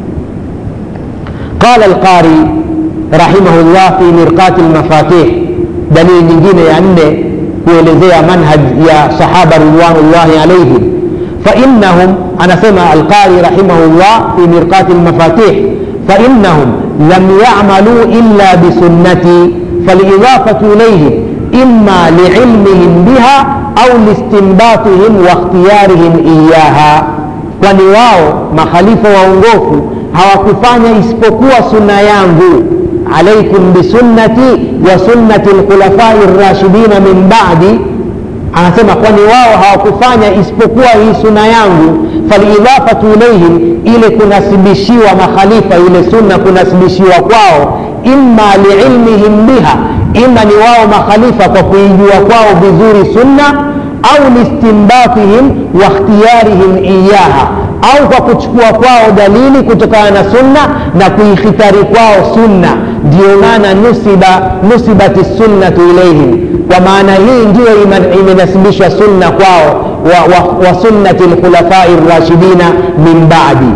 قال القاري رحمه الله في مرقاة المفاتيح دليل nyingine ya nne kuelezea manhaj ya sahaba ridwanullahi alaihim فإنهم anasema القاري رحمه الله في مرقاة المفاتيح فإنهم لم يعملوا إلا بسنتي فالإضافة إليهم إما لعلمهم بها أو لاستنباطهم واختيارهم إياها kwani wao makhalifa waongofu hawakufanya isipokuwa sunna yangu alaikum bisunnati wa sunnati lkhulafai rashidina min badi anasema kwani wao hawakufanya isipokuwa hii suna yangu falidafatu ilaihim ile kunasibishiwa makhalifa ile sunna kunasibishiwa kwao imma liilmihim biha ima ni wao makhalifa kwa kuijua kwao vizuri sunna au listinbatihim wa ikhtiyarihim iyaha au kwa kuchukua kwao dalili kutokana na sunna na kuikhitari kwao sunna ndio maana nusiba nusibati sunnatu ilaihim kwa maana hii ndiyo imenasibishwa sunna kwao wa, wa, wa sunnati lkhulafai rashidina min badi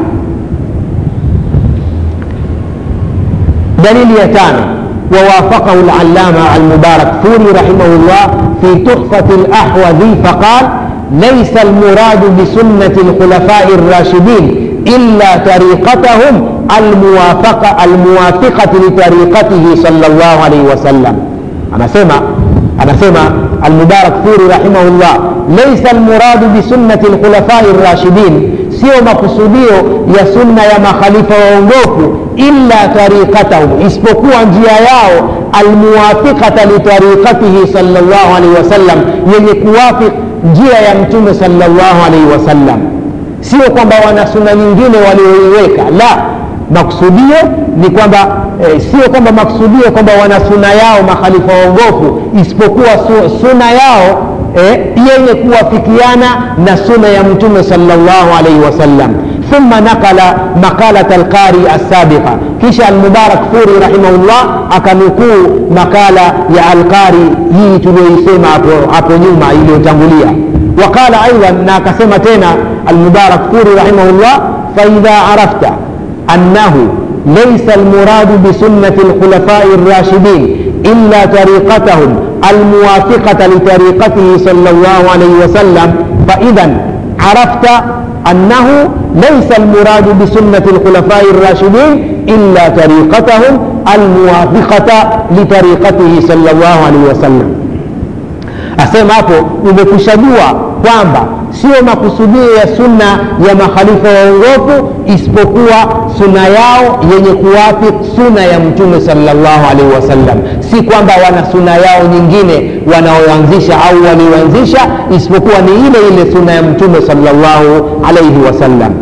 دليل يتامى ووافقه العلامة المبارك فوري رحمه الله في تحفة الأحوذي فقال ليس المراد بسنة الخلفاء الراشدين إلا طريقتهم الموافقة الموافقة لطريقته صلى الله عليه وسلم أنا سمع أنا سمع المبارك فوري رحمه الله ليس المراد بسنة الخلفاء الراشدين sio makusudio ya sunna ya makhalifa waongofu illa tariqatahum isipokuwa njia yao almuwafiqata litariqatihi salllah alaihi wasallam yenye kuwafiq njia ya mtume salllah alaihi wasallam sio kwamba wana sunna nyingine walioiweka la maksudio ni kwamba e, sio kwamba maksudio kwamba wana suna yao makhalifa waongofu isipokuwa su, suna yao eh, yenye kuwafikiana na suna ya mtume salllahu alaihi wasallam ثم نقل مقالة القاري السابقة كيش المبارك فوري رحمه الله أكنكو مقالة يا القاري هي تلويسيما أبو نيوما إليو تنغوليا وقال أيضا ناكسما تينا المبارك فوري رحمه الله فإذا عرفت أنه ليس المراد بسنة الخلفاء الراشدين إلا طريقتهم الموافقة لطريقته صلى الله عليه وسلم فإذا عرفت أنه ليس المراد بسنة الخلفاء الراشدين إلا طريقتهم الموافقة لطريقته صلى الله عليه وسلم asema hapo umekushajua kwamba sio makusudio ya sunna ya makhalifa waongofu isipokuwa suna yao yenye kuwafik suna ya mtume salllahu alaihi wasallam si kwamba wana suna yao nyingine wanaoanzisha au walioanzisha isipokuwa ni ile ile suna ya mtume salllahu alaihi wasallam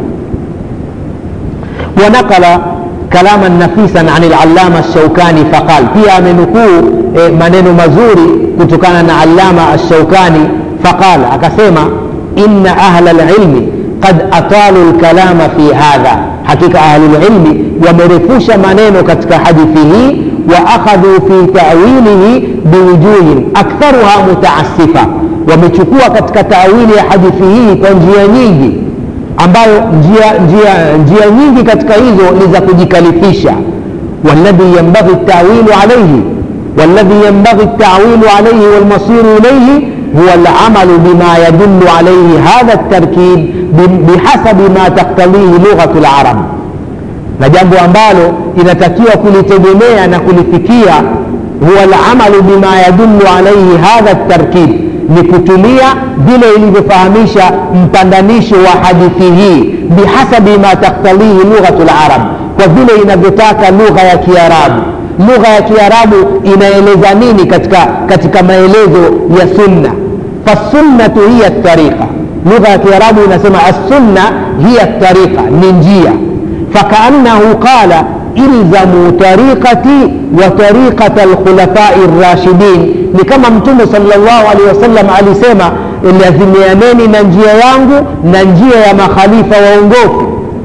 ونقل كلاما نفيسا عن العلامة الشوكاني فقال فيها منكو منين مزوري kutokana na allama alshaukani faqal akasema inna ahla lilmi qad atalu lkalama fi hadha hakika ahlulilmi wamerefusha maneno katika hadithi hii wa akhadhu fi tawilihi biwujuhin aktharuha mutaasifa wamechukua katika tawili ya hadithi hii kwa njia nyingi ambayo njia, njia, njia nyingi katika hizo ni za kujikalifisha waladhi yambaghi tawilu alaihi والذي ينبغي التعويل عليه والمصير إليه هو العمل بما يدل عليه هذا التركيب بحسب ما تقتضيه لغة العرب na jambo ambalo inatakiwa kulitegemea na kulifikia huwa lamalu bima yadullu alaihi hadha tarkib ni kutumia vile ilivyofahamisha mpandanishi wa hadithi hii bihasabi ma taktalihi lughatu larab kwa vile inavyotaka lugha ya kiarabu lugha ya kiarabu inaeleza nini katika, katika maelezo ya sunna fasunnatu hiya tariqa lugha ya kiarabu inasema assunna hiya tariqa ni njia fakaannahu qala ilzamu tariqati wa tariqata alkhulafai rashidin ni kama mtume salllahu alehi wasallam alisema lazimianeni na njia yangu na njia ya makhalifa waongofu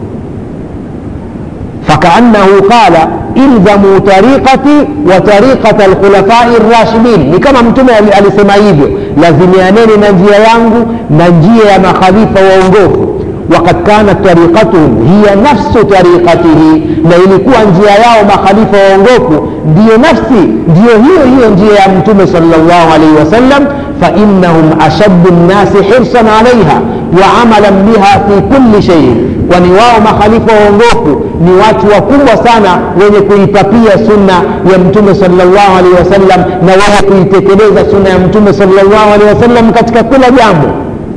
fakaannahu qala ilzamu tariqati wa tariqata alkhulafai rashidin ni kama mtume alisema hivyo lazimianeni na njia yangu na njia ya makhalifa waongofu wakad kanat tariqatuhum hiya nafsu tariqatihi na ilikuwa njia yao makhalifa waongofu ndiyo nafsi ndiyo hiyo hiyo njia ya mtume salllahu alaihi wasallam فإنهم أشد الناس حرصا عليها وعملا بها في كل شيء kwani wao makhalifa waongofu ni watu wakubwa sana wenye kuipapia sunna ya mtume salllahu alehi wasallam na wao kuitekeleza sunna ya mtume salllahu alehi wasallam katika kila jambo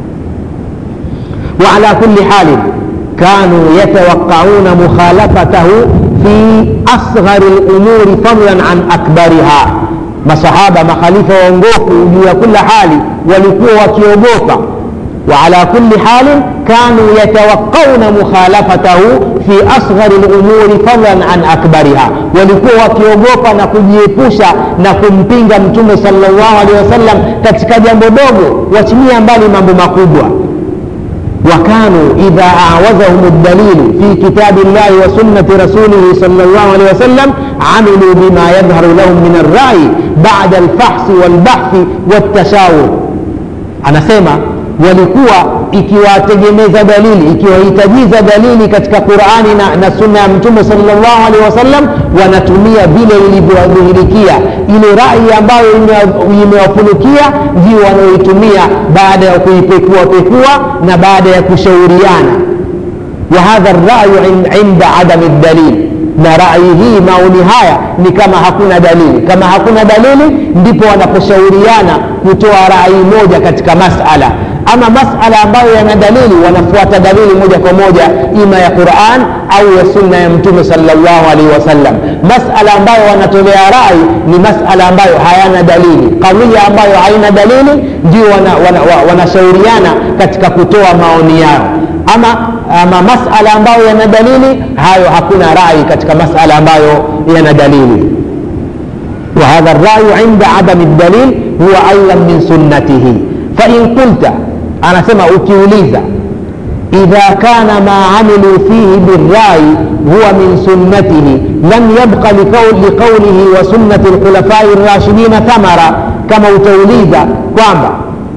وعلى كل حال كانوا يتوقعون مخالفته في أصغر الأمور فضلا عن أكبرها masahaba makhalifa waongofu juu ya kila hali walikuwa wakiogopa وعلى كل حال كانوا يتوقون مخالفته في أصغر الأمور فضلا عن أكبرها walikuwa wakiogopa na kujiepusha na kumpinga mtume sallallahu alaihi wasallam katika jambo dogo wachilia mbali mambo makubwa وكانوا إذا أعوزهم الدليل في كتاب الله وسنة رسوله صلى الله عليه وسلم عملوا بما يظهر لهم من الرأي بعد الفحص والبحث والتشاور أنا سيما walikuwa ikiwategemeza dalili ikiwahitajiza dalili katika qurani na, na sunna ya mtume salllahu alehi wasallam wanatumia vile ilivyowadhihirikia ile rai ambayo imewafunukia ndio wanaoitumia baada ya kuipekua pekua na baada ya kushauriana wa hadha rayu inda adami dalil na rai hii maoni haya ni kama hakuna dalili kama hakuna dalili ndipo wanaposhauriana kutoa rai moja katika masala ama masala ambayo yana dalili wanafuata dalili moja kwa moja ima ya quran au ya sunna ya mtume salllahu alaihi wasallam masala ambayo wanatolea rai ni masala ambayo hayana dalili kadhia ambayo haina dalili ndio wanashauriana wana, wana, wana katika kutoa maoni yao ama, ama masala ambayo yana dalili hayo hakuna rai katika masala ambayo yana dalili وهذا الرأي عند عدم الدليل هو أيضا من سنته فإن قلت أنا سمع ukiuliza إذا كان ما عملوا فيه بالرأي هو من سنته لم يبق لقول لقوله وسنة الخلفاء الراشدين ثمرة كما utauliza kwamba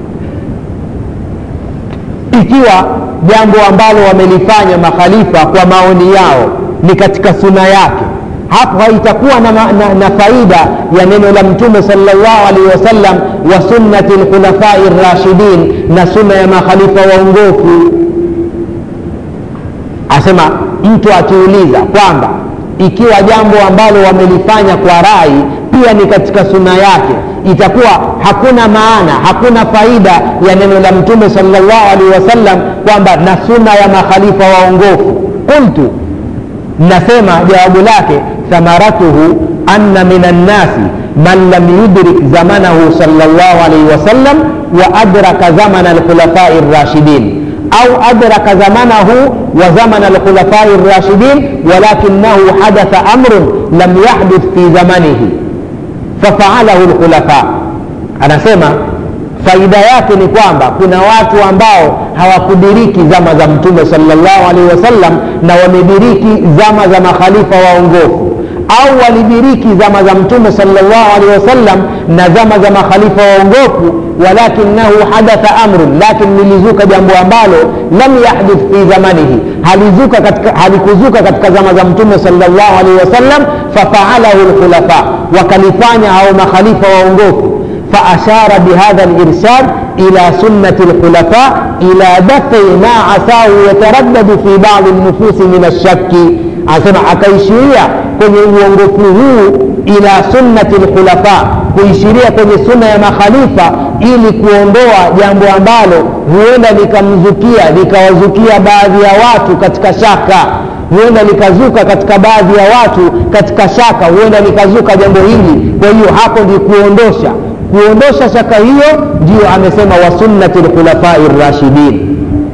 ikiwa jambo ambalo wamelifanya makhalifa kwa maoni yao ni katika suna yake hapo haitakuwa na, na, na faida ya neno la mtume salllahu alaihi wasallam wa sunnati lkhulafai rashidin na sunna ya makhalifa waongofu asema mtu akiuliza kwamba ikiwa jambo ambalo wamelifanya kwa rai pia ni katika suna yake itakuwa hakuna maana hakuna faida ya neno la mtume salllahu alaihi wasallam kwamba na sunna ya makhalifa waongofu qultu nasema jawabu lake thamaratuhu anna min annasi man lam yudrik zamanahu salllah alaihi wasallam wa adraka zamana alkhulafai rashidin au adraka zamanahu wa zamana alkhulafai rashidin walakinahu hadatha amrun lam yahdith fi zamanihi fafaalahu lkhulafa anasema faida yake ni kwamba kuna watu ambao hawakudiriki zama za mtume salllahu alaihi wasallam na wamediriki zama za makhalifa waongofu au walidiriki zama za mtume salllahu alaihi wasallam na zama za makhalifa waongofu walakinahu hadatha amrun lakin lilizuka jambo ambalo lam yahdith fi zamanihi halizuka katika, halikuzuka katika zama za mtume salllahu alaihi wasallam fafaalahu lkhulafa wakalifanya hao makhalifa waongofu فأشار بهذا الإرشاد إلى سنة الخلفاء إلى دفع ما عساه يتردد في بعض النفوس من الشك anasema akaishiria kwenye uongofu huu ila sunnati lkhulafa kuishiria kwenye sunna ya makhalifa ili kuondoa jambo ambalo huenda likamzukia likawazukia baadhi ya watu katika shaka huenda likazuka katika baadhi ya watu katika shaka huenda likazuka jambo hili kwa hiyo hapo ndi kuondosha kuondosha shaka hiyo ndiyo amesema wa sunnati lkhulafai rashidin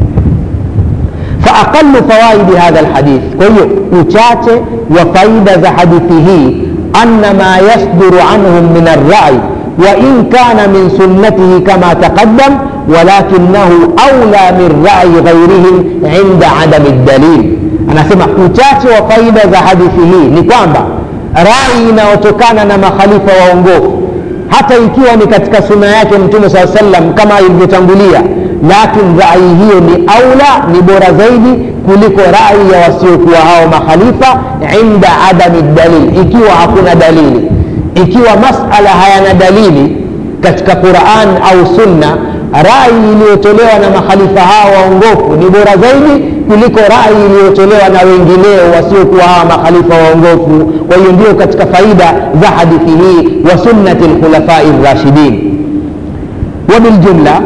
faaqalu fawaidi hadha lhadith kwa hiyo uchache wa faida za hadithi hii anna ma yasduru anhum min arrai وإن كان من سنته كما تقدم ولكنه أولى من رأي غيرهم عند عدم الدليل anasema uchache wa faida za hadithi hii ni kwamba rai inayotokana na makhalifa waongofu hata ikiwa ni katika suna yake mtume saa sallam kama ilivyotangulia lakin rai hiyo ni aula ni bora zaidi kuliko rai ya wasiokuwa hao makhalifa inda adami dalil ikiwa hakuna dalili ikiwa masala hayana dalili katika quran au sunna rai iliyotolewa na makhalifa hao waongofu ni bora zaidi kuliko rai iliyotolewa na wengineo wasiokuwa hawa makhalifa waongofu kwa hiyo ndio katika faida za hadithi hii wa sunnati lkhulafai rashidin وبالجملة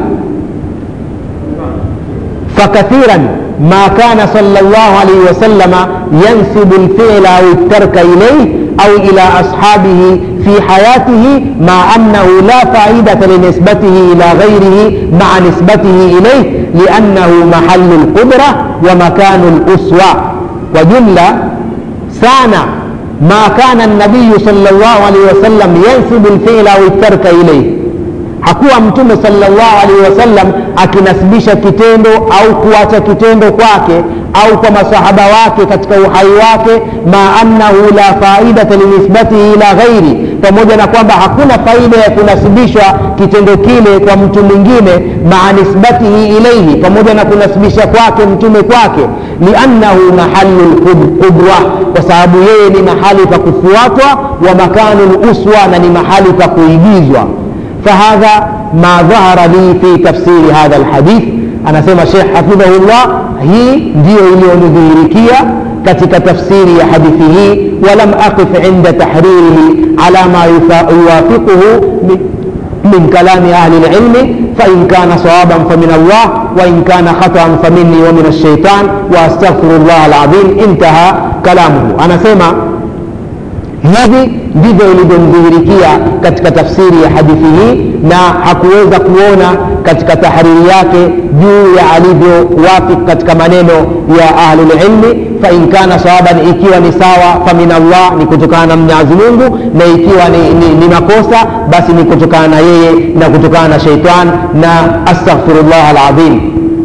فكثيرا ما كان صلى الله عليه وسلم ينسب الفعل أو الترك إليه أو إلى أصحابه في حياته مع أنه لا فائدة لنسبته إلى غيره مع نسبته إليه لأنه محل القدرة ومكان الأسوة وجملة سانا ما كان النبي صلى الله عليه وسلم ينسب الفعل أو الترك إليه hakuwa mtume sallallahu alaihi wasallam akinasibisha kitendo au kuacha kitendo kwake au kwa masahaba wake katika uhai wake ma annahu la faidata linisbatihi ila ghairi pamoja na kwamba hakuna faida ya kunasibishwa kitendo kile kwa mtu mwingine maa nisbatihi ilaihi pamoja na kunasibisha kwake mtume kwake liannahu mahalu lqudwa kwa sababu yeye ni mahali pa kufuatwa wa makanu luswa na ni mahali pa kuigizwa فهذا ما ظهر لي في تفسير هذا الحديث أنا سمى الشيخ حفظه الله هي ndio iliyonidhihirikia katika tafsiri ya hadithi hii walam aqif inda tahririhi ala ma yuwafiquhu من كلام أهل العلم فإن كان صوابا فمن الله وإن كان خطأ فمني ومن الشيطان وأستغفر الله العظيم انتهى كلامه أنا سمع hivi ndivyo ilivyomdhihirikia katika tafsiri ya hadithi hii na hakuweza kuona katika tahariri yake juu ya alivyowafik katika maneno ya ahlulilmi fain kana sawaban ikiwa ni sawa famin allah ni kutokana na mwenyezi mungu na ikiwa ni, ni, ni makosa basi ni kutokana na yeye na kutokana na sheitan na astaghfirullah alazim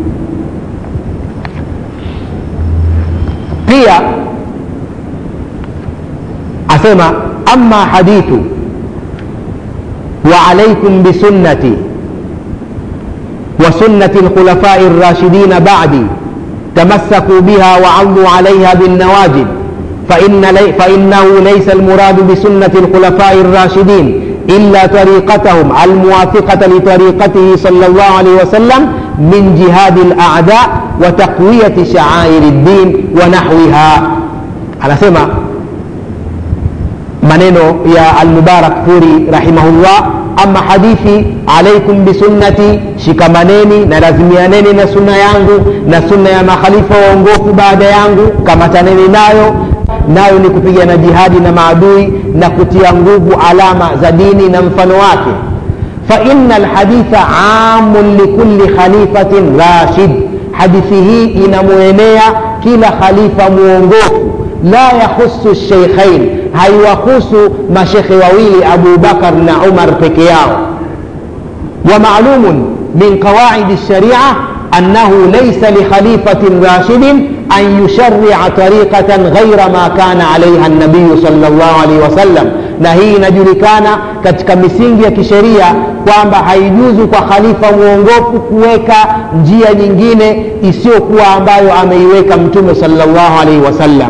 pia asema ama hadithu وعليكم بسنتي وسنة الخلفاء الراشدين بعدي تمسكوا بها وعضوا عليها بالنواجذ فإن لي فإنه ليس المراد بسنة الخلفاء الراشدين إلا طريقتهم الموافقة لطريقته صلى الله عليه وسلم من جهاد الأعداء وتقوية شعائر الدين ونحوها على سمع maneno ya almubarak furi rahimahullah ama hadithi alaikum bisunnati shikamaneni na lazimianeni na sunna yangu na sunna ya makhalifa waongofu baada yangu kamataneni nayo nayo ni kupigana jihadi na maadui na kutia nguvu alama za dini na mfano wake faina alhaditha amun likulli khalifatin rashid hadithi hii inamwenea kila khalifa mwongofu la yahusu sheikhain haiwahusu mashekhe wawili abu bakar na umar peke yao ومعلوم من قواعد الشريعة أنه ليس لخليفة راشد أن يشرع طريقة غير ما كان عليها النبي صلى الله عليه وسلم na hii inajulikana katika misingi ya kisheria kwamba haijuzu kwa khalifa mwongofu kuweka njia nyingine isiyokuwa ambayo ameiweka mtume salllahu alaihi wasallam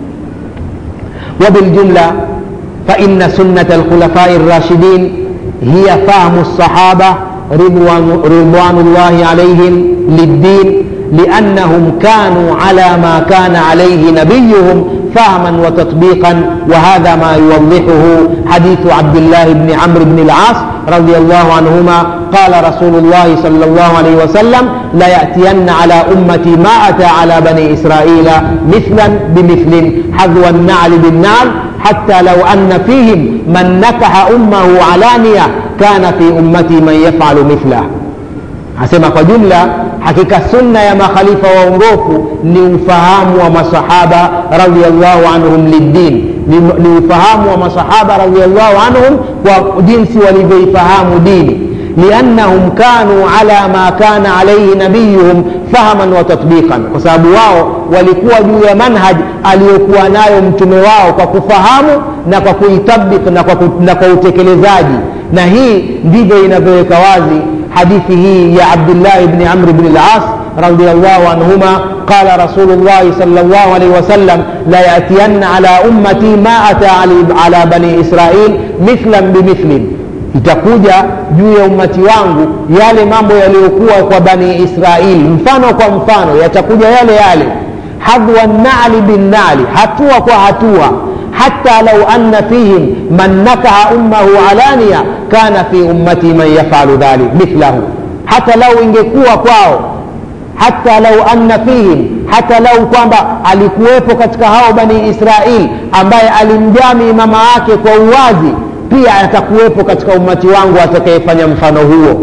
وبالجملة فإن سنة الخلفاء الراشدين هي فهم الصحابة رضوان, رضوان الله عليهم للدين لأنهم كانوا على ما كان عليه نبيهم فهما وتطبيقا وهذا ما يوضحه حديث عبد الله بن عمرو بن العاص رضي الله عنهما قال رسول الله صلى الله عليه وسلم لا يأتين على أمتي ما أتى على بني إسرائيل مثلا بمثل حذو النعل بالنعل حتى لو أن فيهم من نكح أمه علانية كان في أمتي من يفعل مثله asema kwa jumla hakika sunna ya makhalifa waongofu ni ufahamu wa masahaba radiallahu anhum liddin ni, ni ufahamu wa masahaba radiallahu anhum kwa jinsi walivyoifahamu dini liannahum kanu ala ma kana alaihi nabiyuhum fahaman wa tatbiqan kwa sababu wao walikuwa juu ya manhaj aliyokuwa nayo mtume wao kwa kufahamu na kwa kuitabik na kwa, na kwa utekelezaji na hii ndivyo inavyoweka wazi hadithi hii ya abdullah bni amr bni las radiallahu anhuma qala rasulullahi sal llah alaihi wasallam la yatiyanna ala ummati ma ata ala bani israil mithlan bimithlin itakuja juu ya ummati wangu yale mambo yaliyokuwa kwa bani israil mfano kwa mfano yatakuja yale yale hadwa nali binnali hatua kwa hatua حتى لو أن فيهم من نكح أمه علانية كان في أمتي من يفعل ذلك مثله حتى لو ingekuwa kwao hata lau anna fihim hata lau kwamba alikuwepo katika hao bani israil ambaye alimjami mama yake kwa uwazi pia atakuwepo katika ummati wangu atakayefanya mfano huo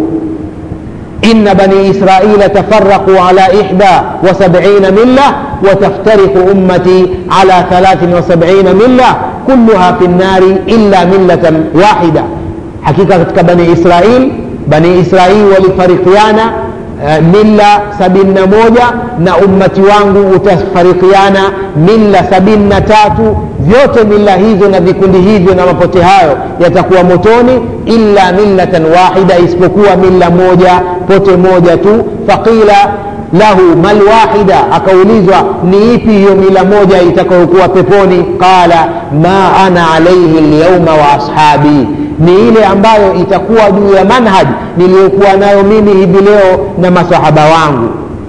إن بني إسرائيل تفرقوا على إحدى وسبعين ملة وتفترق أمتي على ثلاث وسبعين ملة كلها في النار إلا ملة واحدة حقيقة بني إسرائيل بني إسرائيل ولفرقيانا mila sabini na moja na ummati wangu utafarikiana mila sabini na tatu vyote mila hizo na vikundi hivyo na mapote hayo yatakuwa motoni illa millatan wahida isipokuwa mila moja pote moja tu faqila lahu malwahida akaulizwa ni ipi hiyo mila moja itakayokuwa peponi qala ma ana alaihi lyauma wa ashabi ni ile ambayo itakuwa juu ya manhaj niliyokuwa nayo mimi hivi leo na masahaba wangu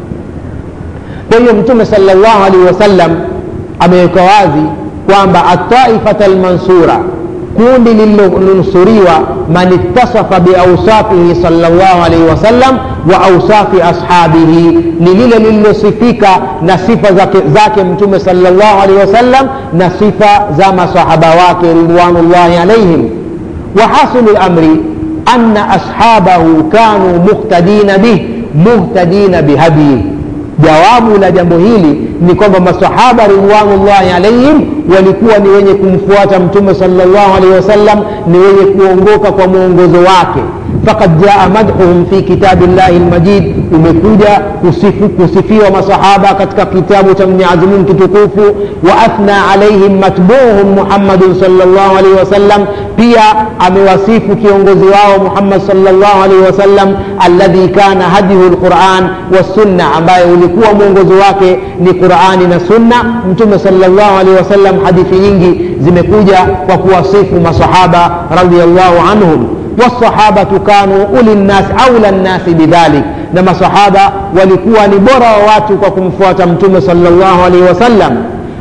kwa hiyo mtume salllahu alaihi wasallam ameweka wazi kwamba ataifata lmansura kundi lililonusuriwa man ittasafa biausafihi salllahu alaihi wasallam wa ausafi ashabihi ni lile lililosifika na sifa zake, zake mtume salllahu alaihi wasallam na sifa za masahaba wake ridwanullahi alaihim وحاصل الأمر أن أصحابه كانوا مقتدين به مهتدين بهديه jawabu la jambo hili ni kwamba masahaba ridwanullahi alaihim walikuwa ni wenye kumfuata mtume salllahu alaihi wasallam ni wenye kuongoka kwa mwongozo wake fakad jaa madhuhum fi kitabi llahi lmajid umekuja kusifu, kusifiwa masahaba katika kitabu cha mwenyezi mungu kitukufu wa athna alaihim matbuuhum muhammadun salllahu alaihi wasallam pia amewasifu kiongozi wao muhammad salllahu alaihi wasallam alladhi kana hadihu lquran wassunna ambaye ulikuwa mwongozo wake ni qurani na sunna mtume salllahu alaihi wasallam hadithi nyingi zimekuja kwa kuwasifu masahaba radiallahu anhum والصحابة كانوا أولي الناس أولى الناس بذلك نما صحابة ولكوا نبرا واتوا فوات متوم صلى الله عليه وسلم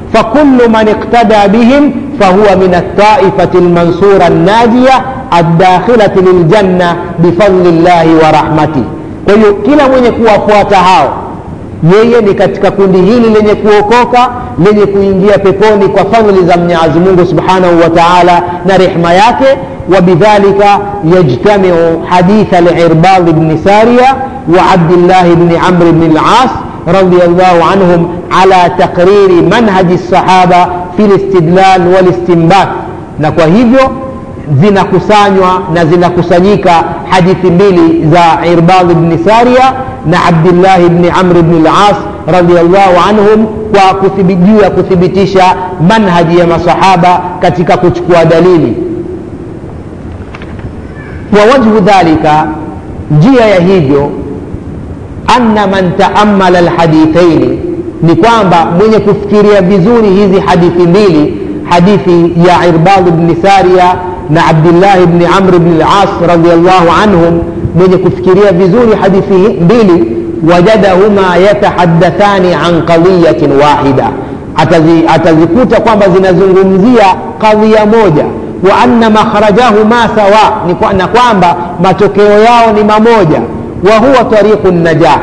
فكل من اقتدى بهم فهو من الطائفة المنصورة الناجية الداخلة للجنة بفضل الله ورحمته kwa hiyo kila mwenye kuwafuata hao yeye ni katika kundi hili lenye kuokoka lenye kuingia peponi kwa fadhli za mwenyezi mungu subhanahu wa taala na rehma yake وبذلك يجتمع حديث العرباض بن سارية وعبد الله بن عمرو بن العاص رضي الله عنهم على تقرير منهج الصحابة في الاستدلال والاستنباط na kwa hivyo zinakusanywa na zinakusanyika hadithi mbili za irbad bni saria na abdillahi bni amri bni las radiallahu anhum kwa juu ya kuthibitisha manhaji ya masahaba katika kuchukua dalili ووجه ذلك njia ya hivyo anna man taamala alhadithaini ni kwamba mwenye kufikiria vizuri hizi hadithi mbili hadithi ya irbad bni saria na abdillahi bni amr bni las radiallahu anhum mwenye kufikiria vizuri hadithi mbili wajadahuma yatahaddathani an qadiyatin wahida atazikuta kwamba zinazungumzia kadhia moja wa anna makhrajahuma sawa na kwamba matokeo yao ni mamoja wa huwa tariqu najah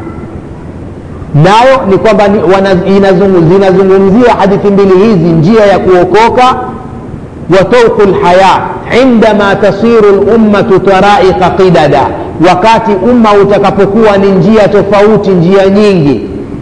nayo ni kwamba zinazungumzia hadithi mbili hizi njia ya kuokoka wa tauqu lhaya indama tasiru lummatu taraiqa qidada wakati umma utakapokuwa ni njia tofauti njia nyingi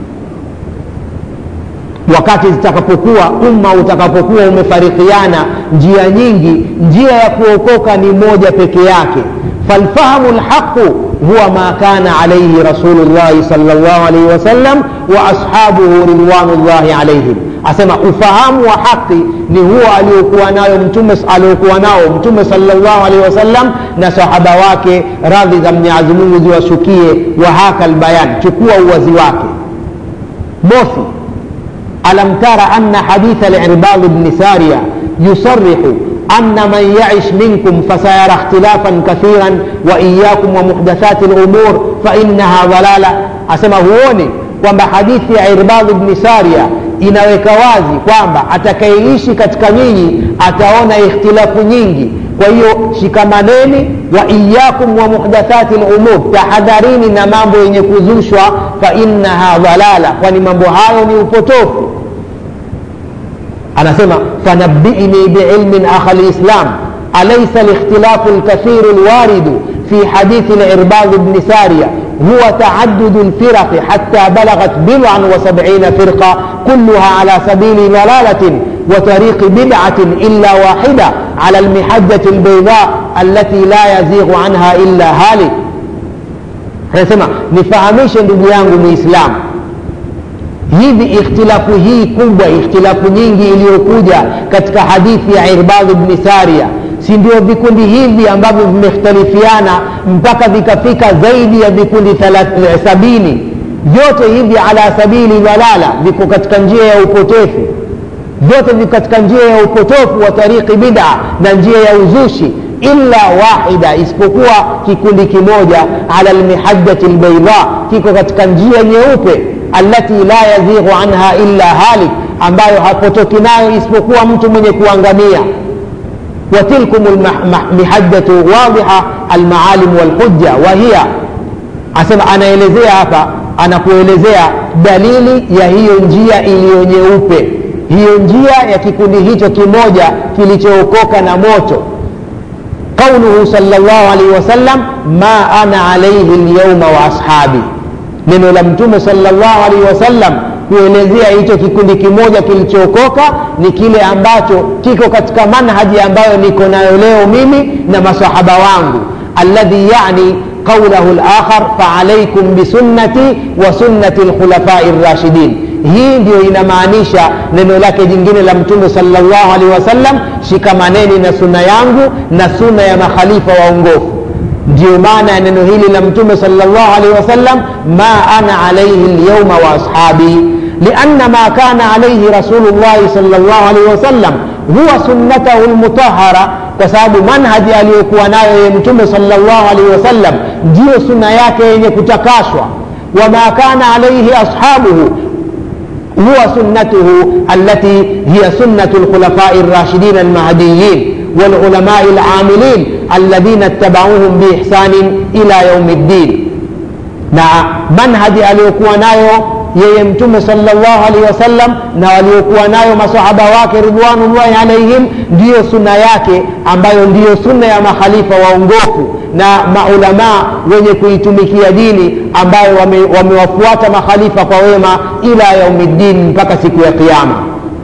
wakati zitakapokuwa umma utakapokuwa umefarikiana njia nyingi njia ya kuokoka ni moja peke yake falfahamu lhaqu huwa ma kana alaihi rasulullahi sal llah alaihi wasallam wa ashabuhu ridwanullahi alaihim asema ufahamu wa haqi ni huo aliokuwa nayo mtume aliokuwa nao mtume salllah alaihi wasallam na sahaba wake radhi za mwenyezi mungu ziwashukie wa haka lbayan chukua uwazi wake mosi ألم تر أن حديث العرباض بن سارية يصرح أن من يعش منكم فسيرى اختلافا كثيرا وإياكم ومحدثات الأمور فإنها ضلالة أسمى هوني kwamba hadithi ya irbadh bni saria inaweka wazi kwamba atakayeishi katika nyinyi ataona ikhtilafu nyingi kwa hiyo shikamaneni wa iyakum wa muhdathati lumur tahadharini na mambo yenye kuzushwa fainnaha dhalala kwani mambo hayo ni upotofu anasema fanabbiini biilmin akha lislam أليس الاختلاف الكثير الوارد في حديث العرباض بن سارية هو تعدد الفرق حتى بلغت بضعا وسبعين فرقة كلها على سبيل ضلالة وطريق بدعة إلا واحدة على المحجة البيضاء التي لا يزيغ عنها إلا هالك anasema nifahamishe ndugu yangu muislamu hivi ikhtilafu hii kubwa ikhtilafu nyingi iliyokuja katika hadithi ya irbadh bni saria si ndio vikundi hivi ambavyo vimekhtalifiana mpaka vikafika zaidi ya vikundi sabini vyote hivi ala sabili dhalala viko katika njia ya upotefu vyote viko katika njia ya upotofu wa tariki bida na njia ya uzushi illa wahida isipokuwa kikundi kimoja ala lmihajati lbaidha kiko katika njia nyeupe alati la yazighu anha illa halik ambayo hapotoki nayo isipokuwa mtu mwenye kuangamia وتلكم المحجة واضحة المعالم والحجة وهي asema anaelezea hapa anakuelezea dalili ya hiyo njia iliyo nyeupe hiyo njia ya kikundi hicho kimoja kilichookoka na moto qauluhu salllah alaihi wasallam ma ana alaihi lyauma wa ashabi neno la mtume salllah alaihi wasallam kuelezea hicho kikundi kimoja kilichookoka ni kile ambacho kiko katika manhaji ambayo niko nayo leo mimi na masahaba wangu alladhi yani qaulahu lakhar faalaikum bisunnati wa sunnati lkhulafai rashidin hii ndio inamaanisha neno lake jingine la mtume salllahu alehi wasallam shikamaneni na sunna yangu na sunna ya makhalifa waongofu ndio maana ya neno hili la mtume salllah alehi wasallam ma ana alaihi lyauma wa ashabi lianna ma kana alaihi rasulullahi salllah alehi wasallam huwa sunnatahu lmutahara kwa sababu manhaji aliyokuwa nayo ye mtume salllah alehi wasallam ndiyo sunna yake yenye kutakashwa wama kana alaihi ashabuhu هو سنته التي هي سنة الخلفاء الراشدين المهديين والعلماء العاملين الذين اتبعوهم بإحسان إلى يوم الدين na manhaji aliyokuwa nayo yeye mtume salllah alehi wasallam na waliokuwa nayo masahaba wake ridwanullahi alaihim ndiyo sunna yake ambayo ndiyo sunna ya makhalifa waongofu na maulamaa wenye kuitumikia dini ambayo wamewafuata wame makhalifa kwa wema ila yaumiddin mpaka siku ya qiama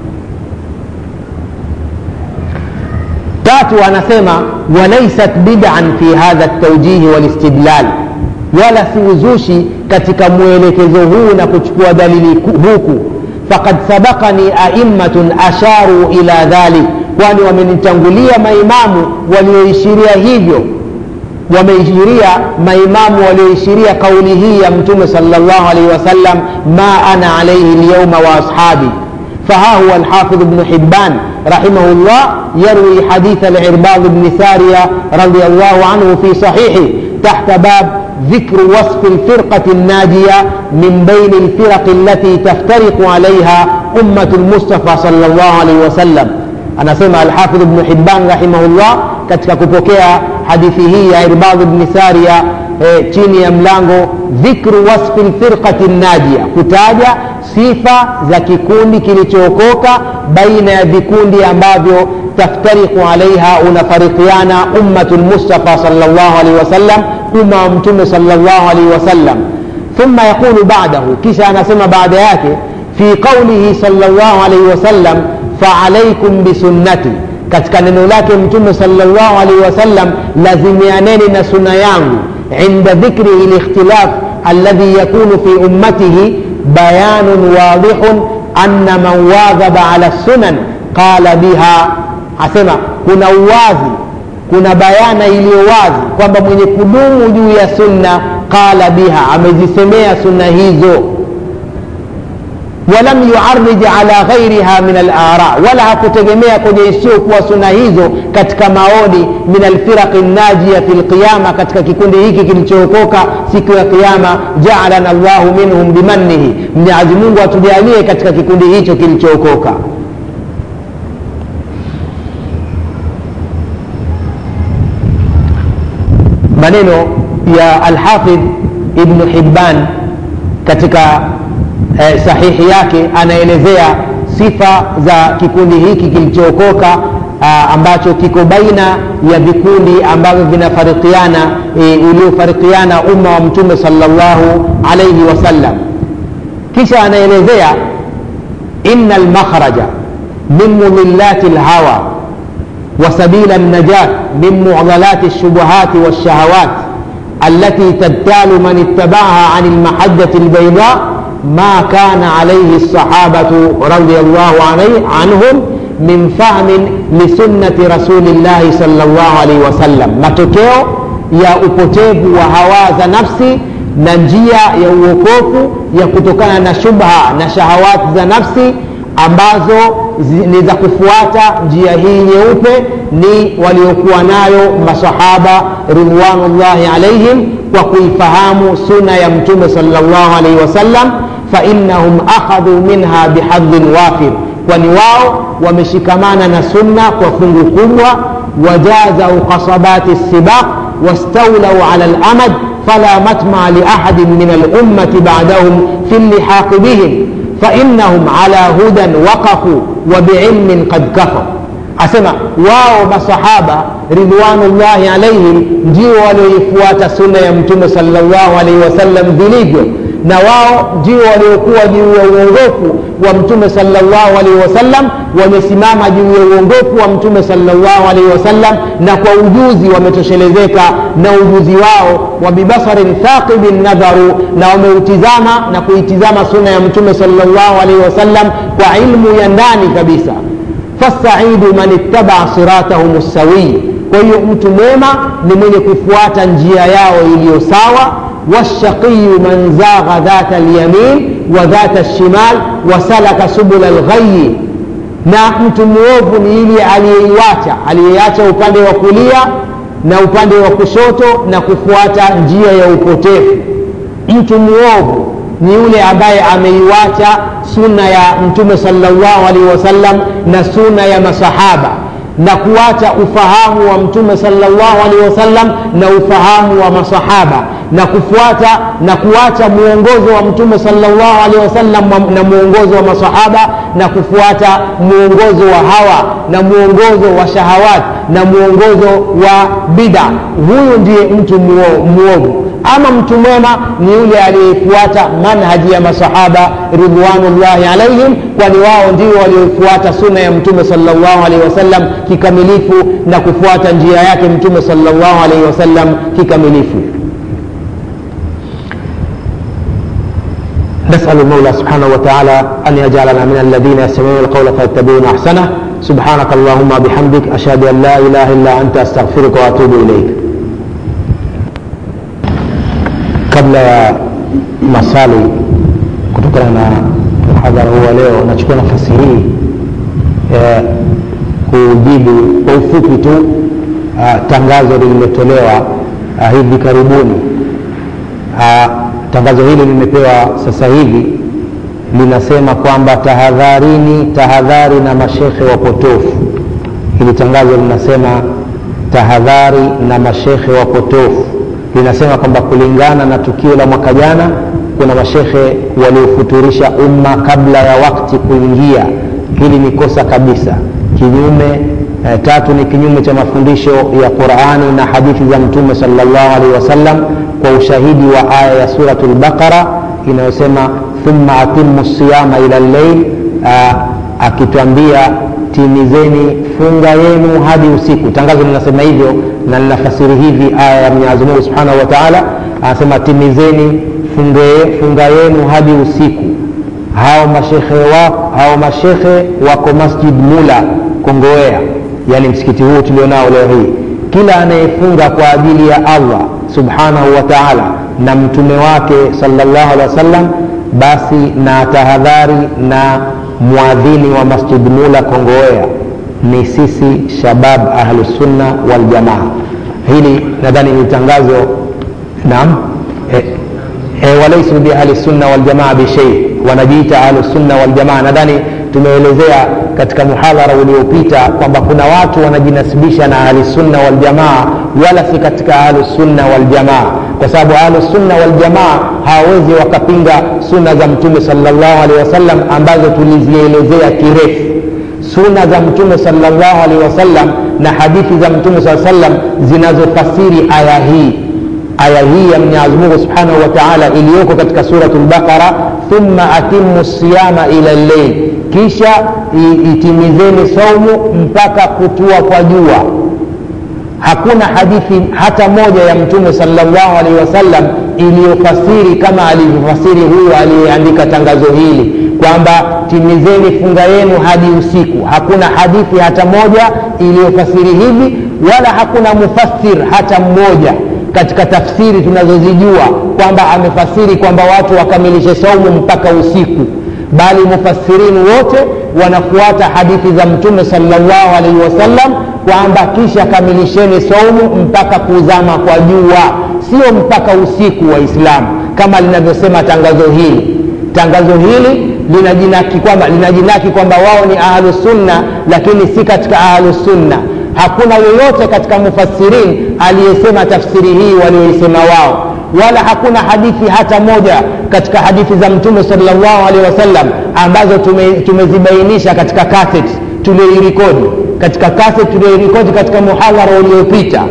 tatu anasema walaisat bidan fi hadha ltaujihi walistidlal wala si uzushi katika mwelekezo huu na kuchukua dalili huku fakad sabakani aimmatun asharu ila dhalik kwani wamenitangulia maimamu walioishiria hivyo wameishiria maimamu walioishiria kauli hii ya mtume salllah alaihi wasallam ma ana alaihi lyauma wa ashabi فها هو الحافظ بن حبان رحمه الله يروي حديث العرباض بن سارية رضي الله عنه في صحيحه تحت باب ذكر وصف الفرقة الناجية من بين الفرق التي تفترق عليها أمة المصطفى صلى الله عليه وسلم أنا سمع الحافظ ابن حبان رحمه الله katika kupokea hadithi hii ya irbadh bni saria e, chini ya mlango dhikru wasfi lfirqati najia kutaja sifa za kikundi kilichookoka baina ya vikundi ambavyo taftariku alaiha unafarikiana ummatu lmustafa salllah alaihi wasallam umma wa mtume salllah alaihi wasallam thumma yaqulu badahu kisha anasema baada yake fi qaulihi salllah alaihi wasallam faalaikum bisunnati katika neno lake mtume salllah alaihi wasallam lazimianeni na suna yangu inda dhikrihi likhtilaf alladhi yakunu fi ummatihi bayanun wadihun anna man wadhaba ala sunan qala biha asema kuna uwazi kuna bayana iliyo wazi kwamba mwenye kudumu juu ya sunna qala biha amezisemea sunna hizo walam yuarij ala ghairiha min alara wala hakutegemea kwenye isiyokuwa suna hizo katika maoni min alfiraqi najia fi lqiyama katika kikundi hiki kilichookoka siku ya qiama jaalana llahu minhum bimannihi mwenyezi mungu atujalie katika kikundi hicho kilichookoka maneno ya alhafidh ibnu hibban katika eh, sahihi yake anaelezea sifa za kikundi hiki kilichookoka uh, ambacho kiko baina ya vikundi ambavyo vinafarikiana e, uliofarikiana umma wa mtume salllahu alaihi wasallam kisha anaelezea ina lmakhraja min mudhillati lhawa وسبيل النجاة من معضلات الشبهات والشهوات التي تبتال من اتبعها عن المحجة البيضاء ما كان عليه الصحابة رضي الله عليه عنهم من فهم لسنة رسول الله صلى الله عليه وسلم matokeo ya upotevu wa hawa za nafsi na njia ya uokofu ya kutokana na shubha na shahawati za nafsi ambazo ni za kufuata njia hii nyeupe ni waliokuwa nayo masahaba ridwanullahi alaihim kwa kuifahamu suna ya mtume salllah alaihi wasallam fainnahum akhadhu minha bihadhin wafir kwani wao wameshikamana na sunna kwa fungu kubwa wajazau qasabati sibaq wastaulau ala lamad fala matmaa liahadin min alummati badahum fi llihaqi bihim فإنهم على هدى وقفوا وبعلم قد كفوا asema wao masahaba ridwanullahi alaihim ndio walioifuata sunna ya mtume salllahu alaihi wasallam vilivyo na wao ndio waliokuwa juu ya uongofu wa mtume salllahu alaihi wasallam wamesimama juu ya uongofu wa mtume salllahu alaihi wasallam na kwa ujuzi wametoshelezeka na ujuzi wao wa bibasarin thaqibin nadharu na wameutizama na kuitizama sunna ya mtume salllahu alaihi wasallam kwa ilmu ya ndani kabisa fasaidu man ittabaa siratahum lsawii kwa hiyo mtu mwema ni mwenye kufuata njia yao iliyo sawa washaqiyu man zagha dhata lyamin wa dhata lshimal wasalaka subula lghayi na mtu mwovu ni yule aliyeiwacha aliyeacha upande wa kulia na upande wa kushoto na kufuata njia ya upotevu mtu mwovu ni yule ambaye ameiwacha sunna ya mtume salllahu alaihi wasallam na sunna ya masahaba na kuacha ufahamu wa mtume salllahu alaihi wasallam na ufahamu wa masahaba na kufuata na kuacha mwongozo wa mtume salllahu alaihi wasallam na mwongozo wa masahaba na kufuata mwongozo wa hawa na mwongozo wa shahawat na mwongozo wa bida huyu ndiye mtu mwovu ama mtu mwema ni yule aliyefuata manhaji ya masahaba ridwanullahi alaihim kwani wao ndio waliofuata sunna ya mtume salllahu alaihi wasallam kikamilifu na kufuata njia yake mtume salllahu alaihi wasallam kikamilifu نسأل المولى سبحانه وتعالى أن يجعلنا من الذين يستمعون القول فيتبعون أحسنه سبحانك اللهم بحمدك أشهد أن لا إله إلا أنت أستغفرك وأتوب إليك kabla ya maswali kutokana na mhadhara huu wa leo nachukua nafasi hii eh, kujibu kwa ufupi tu uh, tangazo lililotolewa uh, hivi karibuni uh, tangazo hili limepewa sasa hivi linasema kwamba tahadharini tahadhari na mashekhe wapotofu hili tangazo linasema tahadhari na mashekhe wapotofu linasema kwamba kulingana na tukio la mwaka jana kuna mashekhe waliofuturisha umma kabla ya wakti kuingia hili ni kosa kabisa kinyume eh, tatu ni kinyume cha mafundisho ya qurani na hadithi za mtume salllahu alaihi wasallam kwa ushahidi wa aya ya suratu lbaqara inayosema thumma atimu siyama ila lleil akitwambia timizeni funga yenu hadi usiku tangazo linasema hivyo na linafasiri hivi aya ya mwenyezi mungu subhanahu wa taala anasema timizeni funge, funga yenu hadi usiku hao mashekhe wako hao mashekhe wako masjid mula kongowea yani msikiti huu tulionao leo hii kila anayefunga kwa ajili ya allah subhanahu wa taala na mtume wake salllahu alehi wa sallam basi na tahadhari na mwadhini wa masjid mula kongowea ni sisi shabab ahlusunna waljamaa hili nadhani ni tangazo naam e, e, walaisu biahlisunna waljamaa bishei wanajiita ahlusunna waljamaa nadhani tumeelezea katika muhadhara uliopita kwamba kuna watu wanajinasibisha na ahlusunna waljamaa wala si katika ahlusunna waljamaa kwa sababu ahlusunna waljamaa hawawezi wakapinga sunna za mtume salllahu alehi wasallam ambazo tulizielezea kirefu suna za mtume salllahu alaihi wasallam na hadithi za mtume saa sallam zinazofasiri aya hii aya hii ya mwenyezi mungu subhanahu wa taala iliyoko katika suratu lbaqara thumma atimu siyama ila lleil kisha itimizeni saumu mpaka kutua kwa jua hakuna hadithi hata moja ya mtume salllahu alaihi wasallam iliyofasiri kama alivyofasiri huyu aliyeandika tangazo hili kwamba timizeni funga yenu hadi usiku hakuna hadithi hata moja iliyofasiri hivi wala hakuna mufassir hata mmoja katika tafsiri tunazozijua kwamba amefasiri kwamba watu wakamilishe saumu mpaka usiku bali mufassirini wote wanafuata hadithi za mtume salllahu alaihi wasallam kwamba kisha kamilisheni saumu mpaka kuzama kwa jua sio mpaka usiku wa islamu kama linavyosema tangazo hili tangazo hili linajinaki kwamba linajinaki kwamba wao ni ahlusunna lakini si katika ahlusunna hakuna yoyote katika mufassirin aliyesema tafsiri hii walioisema wao wala hakuna hadithi hata moja katika hadithi za mtume salllahu alehi wasallam ambazo tume, tumezibainisha katika kaset tulioirikodi katika kaset tulioirikodi katika muhadhara uliopita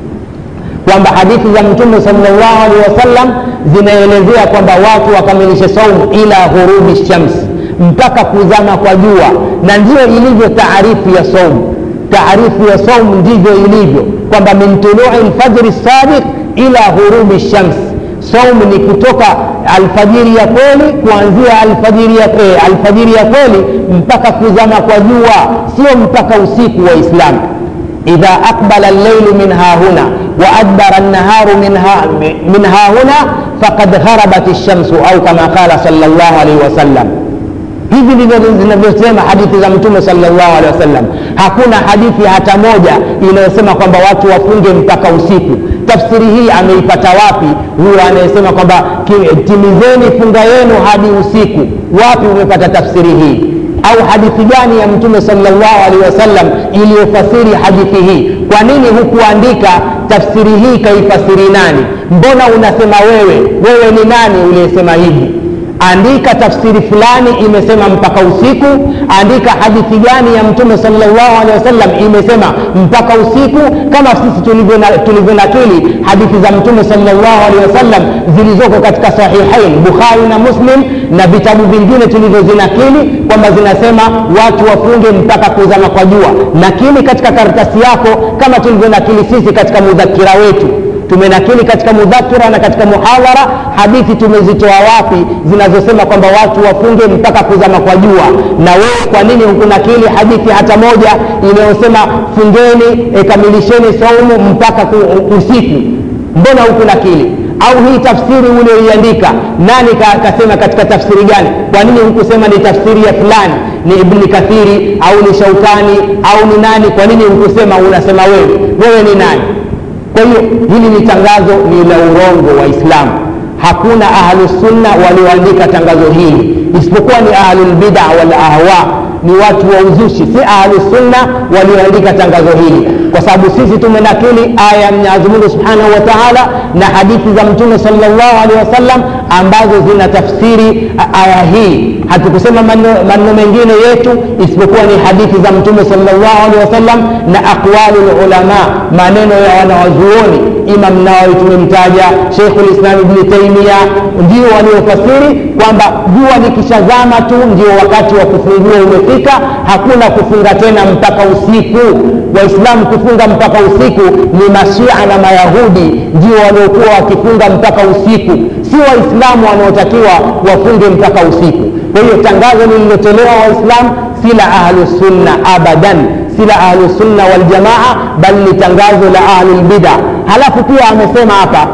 kwamba hadithi za mtume salllahu alehi wasallam zinaelezea kwamba watu wakamilishe saumu ila ghurubi shamsi mpaka kuzama kwa jua na ndiyo ilivyo taarifu ya saumu taarifu ya saumu ndivyo ilivyo kwamba min tului lfajri sadiq ila ghurubi shams saumu ni kutoka alfajiri ya kweli kuanzia alfajiri ya, eh, alfajiri ya kweli mpaka kuzama kwa jua sio mpaka usiku wa islamu idha aqbala lleilu min hahuna wa adbara naharu min, ha, min hahuna faqad gharabat lshamsu au kama qala sal llahu alaihi wasallam hivi ndivyo zinavyosema hadithi za mtume salllahu alehi wasallam hakuna hadithi hata moja inayosema kwamba watu wafunge mpaka usiku tafsiri hii ameipata wapi huyo anayesema kwamba timizeni funga yenu hadi usiku wapi umepata tafsiri hii au hadithi gani ya mtume salllahu alehi wasallam iliyofasiri hadithi hii kwa nini hukuandika tafsiri hii kaifasiri nani mbona unasema wewe wewe ni nani uliyesema hivi andika tafsiri fulani imesema mpaka usiku andika hadithi gani ya mtume salllahu alehi wasallam imesema mpaka usiku kama sisi tulivyonakili hadithi za mtume salllahu alehi wasallam zilizoko katika sahihain bukhari na muslim na vitabu vingine tulivyozinakili kwamba zinasema watu wafunge mpaka kuzama kwa jua nakili katika karatasi yako kama tulivyonakili sisi katika mudhakira wetu tumenakili katika mudhakira na katika muhadhara hadithi tumezitoa wapi zinazosema kwamba watu wafunge mpaka kuzama kwa jua na wewe kwa nini hukunakili hadithi hata moja inayosema fungeni e, kamilisheni saumu mpaka ku, usiku mbona hukunakili au hii tafsiri ulioiandika nani ka, kasema katika tafsiri gani kwa nini hukusema ni tafsiri ya fulani ni ibni kathiri au ni shaukani au ni nani kwa nini hukusema unasema wewe wewe ni nani kwa hiyo hili ni tangazo ni la urongo wa islamu hakuna ahlusunna walioandika tangazo hili isipokuwa ni ahlulbida walahwa ni watu wa uzushi si ahlusunna walioandika tangazo hili kwa sababu sisi tumenakili aya ya mwenyezi mungu subhanahu wa taala na hadithi za mtume salllahu alehi wasallam ambazo zina tafsiri aya hii hatukusema maneno mengine yetu isipokuwa ni hadithi za mtume salllahu alehi wasallam na aqwalu lulama maneno ya wanawazuoni imam nawawi tumemtaja sheikhu lislam ibni taimia ndio waliofasiri kwamba jua likishazama tu ndio wakati wa kufungua umefika hakuna kufunga tena mpaka usiku waislamu kufunga mpaka usiku ni mashia na mayahudi ndio waliokuwa wakifunga mpaka usiku si waislamu wanaotakiwa wafunge mpaka usiku kwa hiyo tangazo lililotolewa waislamu si la ahlusunna abadan si la ahlusunna waljamaa bali ni tangazo la ahlulbida halafu pia amesema hapa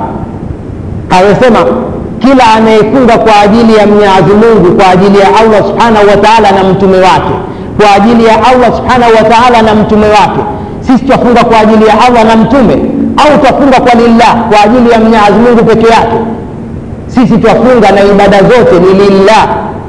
amesema kila anayefunga kwa ajili ya mwenyezi mungu kwa ajili ya allah subhanahu wa taala na mtume wake kwa ajili ya allah subhanahu wa taala na mtume wake sisi twafunga kwa ajili ya allah na mtume au twafunga kwa lillah kwa ajili ya mwenyezi mungu peke yake sisi twafunga na ibada zote ni lillah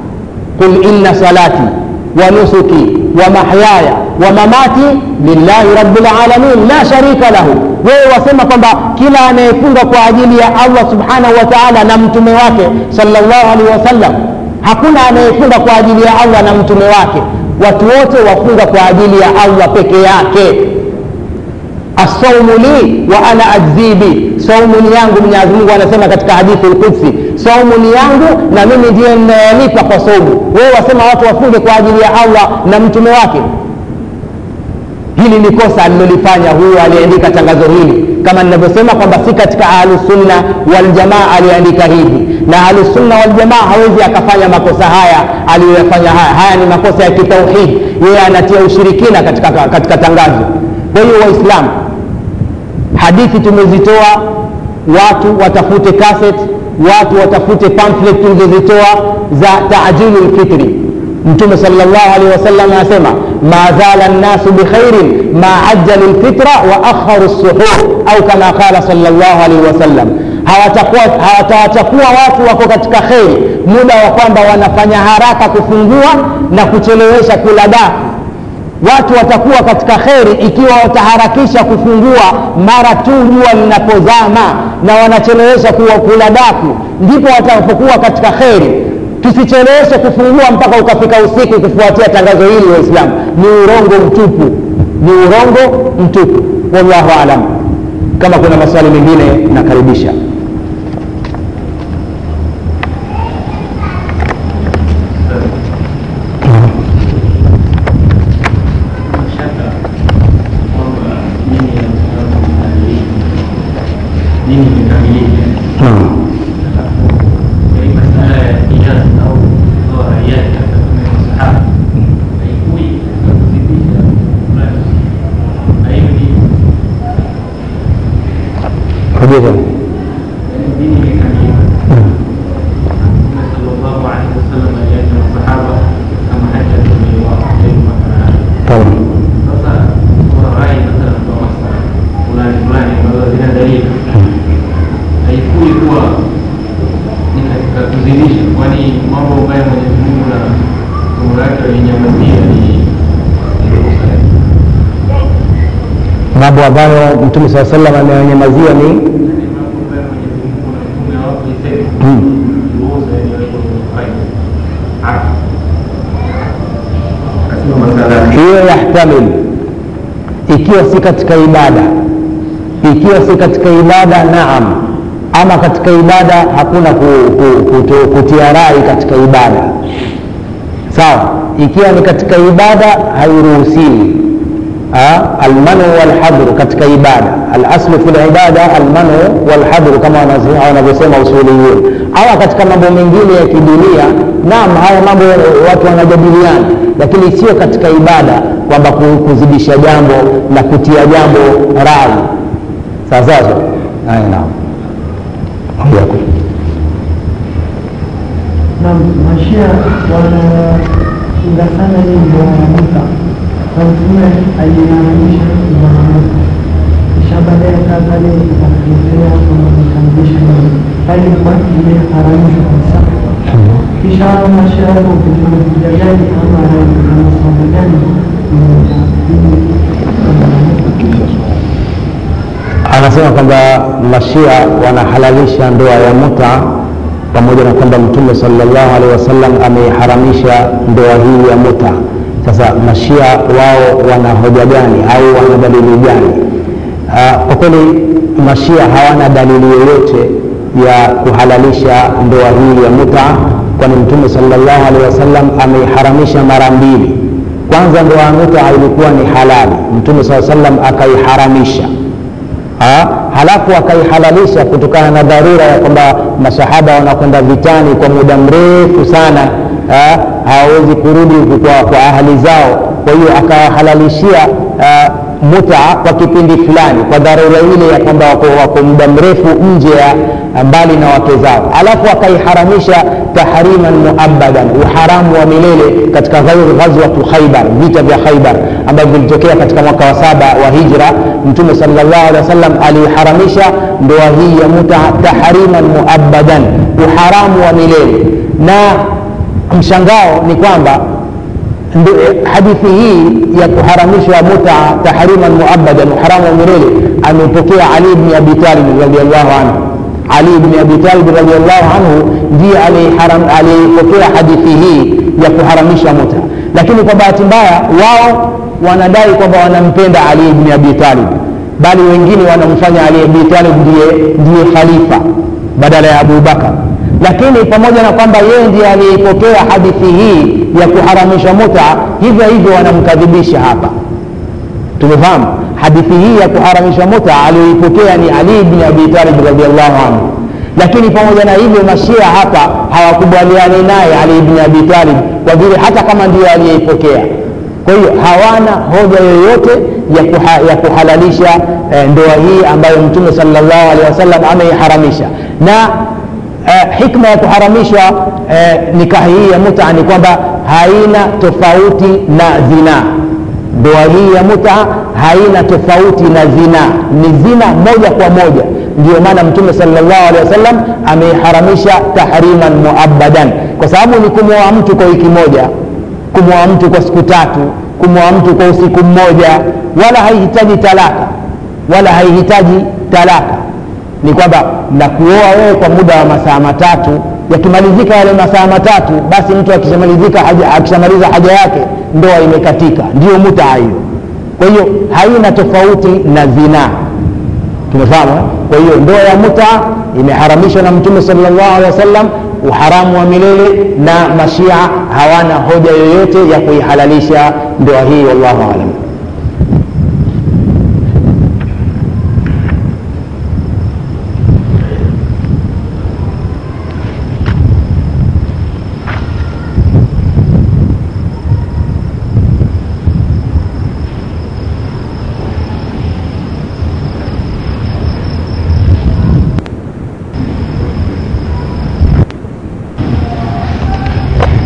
qul inna salati wa nusuki wa mahyaya wa mamati lillahi rabbil alamin la sharika lahu wewe wasema kwamba kila anayefunga kwa ajili ya allah subhanahu wa taala na mtume wake salllahu alaihi wasallam hakuna anayefunga kwa ajili ya allah na mtume wake watu wote wafunga kwa ajili ya allah peke yake asaumu li wa ana ajzibi saumu ni yangu mwenyezi mungu anasema katika hadithi lqudsi saumu ni yangu na mimi ndiye ninayelipa kwa saumu wewe wasema watu wafunge kwa ajili ya allah na mtume wake hili ni kosa alilolifanya huyo aliyeandika tangazo hili kama ninavyosema kwamba si katika ahlusunna waljamaa aliyeandika hivi na ahlusunna waljamaa hawezi akafanya makosa haya aliyoyafanya haya haya ni makosa ya kitauhidi yeye anatia ushirikina katika, katika tangazo kwa hiyo waislamu hadithi tumezitoa watu watafute cassette watu watafute pamphlet tulizozitoa za tajilu lfitri mtume salllah alehi wasallam anasema ma zala nnasu bikhairin ma ajjalu lfitra wa akharu lsuhur au kama qala salllah alaihi wasallam hawatakuwa watu wako katika kheri muda wa kwamba wanafanya haraka kufungua na kuchelewesha kula daku watu watakuwa katika kheri ikiwa wataharakisha kufungua mara tu jua linapozama na wanachelewesha kuwa kula daku ndipo watakapokuwa katika kheri tusicheleweshe kufungua mpaka ukafika usiku kufuatia tangazo hili waislamu ni urongo mtupu ni urongo mtupu wallahu alam kama kuna maswali mengine nakaribisha Rejea. mambo ambayo mtume saa salam ameyanyamazia ni hiyo yahtamil ikiwa si katika ibada ikiwa si katika ibada naam ama katika ibada hakuna ku, ku, kutu, kutia rai katika ibada sawa ikiwa ni katika ibada hairuhusiwi almanu walhadru katika ibada alaslu fi libada almanu walhadru kama wanavyosema usuliyun ama katika mambo mengine ya kidunia naam haya mambo watu wanajadiliana lakini sio katika ibada kwamba kuzidisha jambo na kutia jambo rai sawasawa haya naam yako na mashia wanapinga sana hii ndoa ya muta na mtume aliharamisha mwanamke kisha baadaye kadhali ikatetea kukamlisha bali kwa imeharamishwa kabisa kisha mashia yako kuja gani ama na masomo gani anasema kwamba mashia wanahalalisha ndoa ya muta pamoja na kwamba mtume salllahu alehi wasallam ameiharamisha ndoa hii ya muta sasa mashia wao wana hoja gani au wana dalili gani uh, kwa kweli mashia hawana dalili yoyote ya kuhalalisha ndoa hii ya muta kwani mtume salllahu alehi wasallam ameiharamisha mara mbili kwanza ndoa ya muta ilikuwa ni halali mtume saa salam akaiharamisha ha? halafu akaihalalisha kutokana na dharura ya kwamba masahaba wanakwenda vitani kwa muda mrefu sana ha? hawawezi kurudi kwa, kwa ahali zao kwa hiyo akawahalalishia muta kwa kipindi fulani kwa dharura ile ya kwamba wako, wako muda mrefu nje ya mbali na wake zao alafu akaiharamisha tahriman muabadan uharamu wa milele katika ghazwatu khaibar vita vya khaibar ambavyo vilitokea katika mwaka wa saba wa hijra mtume salllah alehi wa sallam aliharamisha ndoa hii ya muta tahriman muabadan uharamu wa milele na mshangao ni kwamba hadithi hii ya kuharamishwa muta tahriman muabadan uharamu wa milele amepokea ali bni abi talib radiallahu anhu ali bni abi talib radiallahu anhu ndiye aliyepokea hadithi hii ya kuharamisha muta lakini kwa bahati mbaya wao wanadai kwamba wanampenda ali ibni abi talib bali wengine wanamfanya ali ibni talib ndiye, ndiye khalifa badala ya abubakar lakini pamoja na kwamba yeye ndiye aliyeipokea hadithi hii ya kuharamisha muta hivyo hivyo wanamkadhibisha hapa tumefahamu hadithi hii ya kuharamisha muta aliyoipokea ni ali ibni abi talib radiallahu anhu lakini pamoja na hivyo mashia hapa hawakubaliani naye ali ibni abi talib kwa vile hata kama ndiyo aliyeipokea kwa hiyo hawana hoja yoyote ya, kuha, ya kuhalalisha eh, ndoa hii ambayo mtume salllahu alehi wasallam ameiharamisha na eh, hikma ya kuharamishwa eh, nikahi hii ya muta ni kwamba haina tofauti na zinaa ndoa hii ya muta haina tofauti na zina ni zina moja kwa moja ndio maana mtume salllahu alehi wasallam ameiharamisha tahriman muabadan kwa sababu ni kumwoa mtu kwa wiki moja kumwoa mtu kwa siku tatu kumwoa mtu kwa usiku mmoja wala haihitaji talaka wala haihitaji talaka ni kwamba na kuoa wewe kwa muda wa masaa matatu yakimalizika yale masaa matatu basi mtu akishamalizika haja, akishamaliza haja yake ndoa imekatika ndiyo mutaa hiyo kwa hiyo haina tofauti na zinaa tumefahamu eh? kwa hiyo ndoa ya muta imeharamishwa na mtume salllahu alehi wasallam uharamu wa milele na mashia hawana hoja yoyote ya kuihalalisha ndoa hii wallahu alam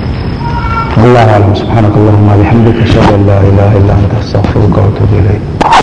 والله اعلم سبحانك اللهم وبحمدك اشهد ان لا اله الا انت استغفرك واتوب اليك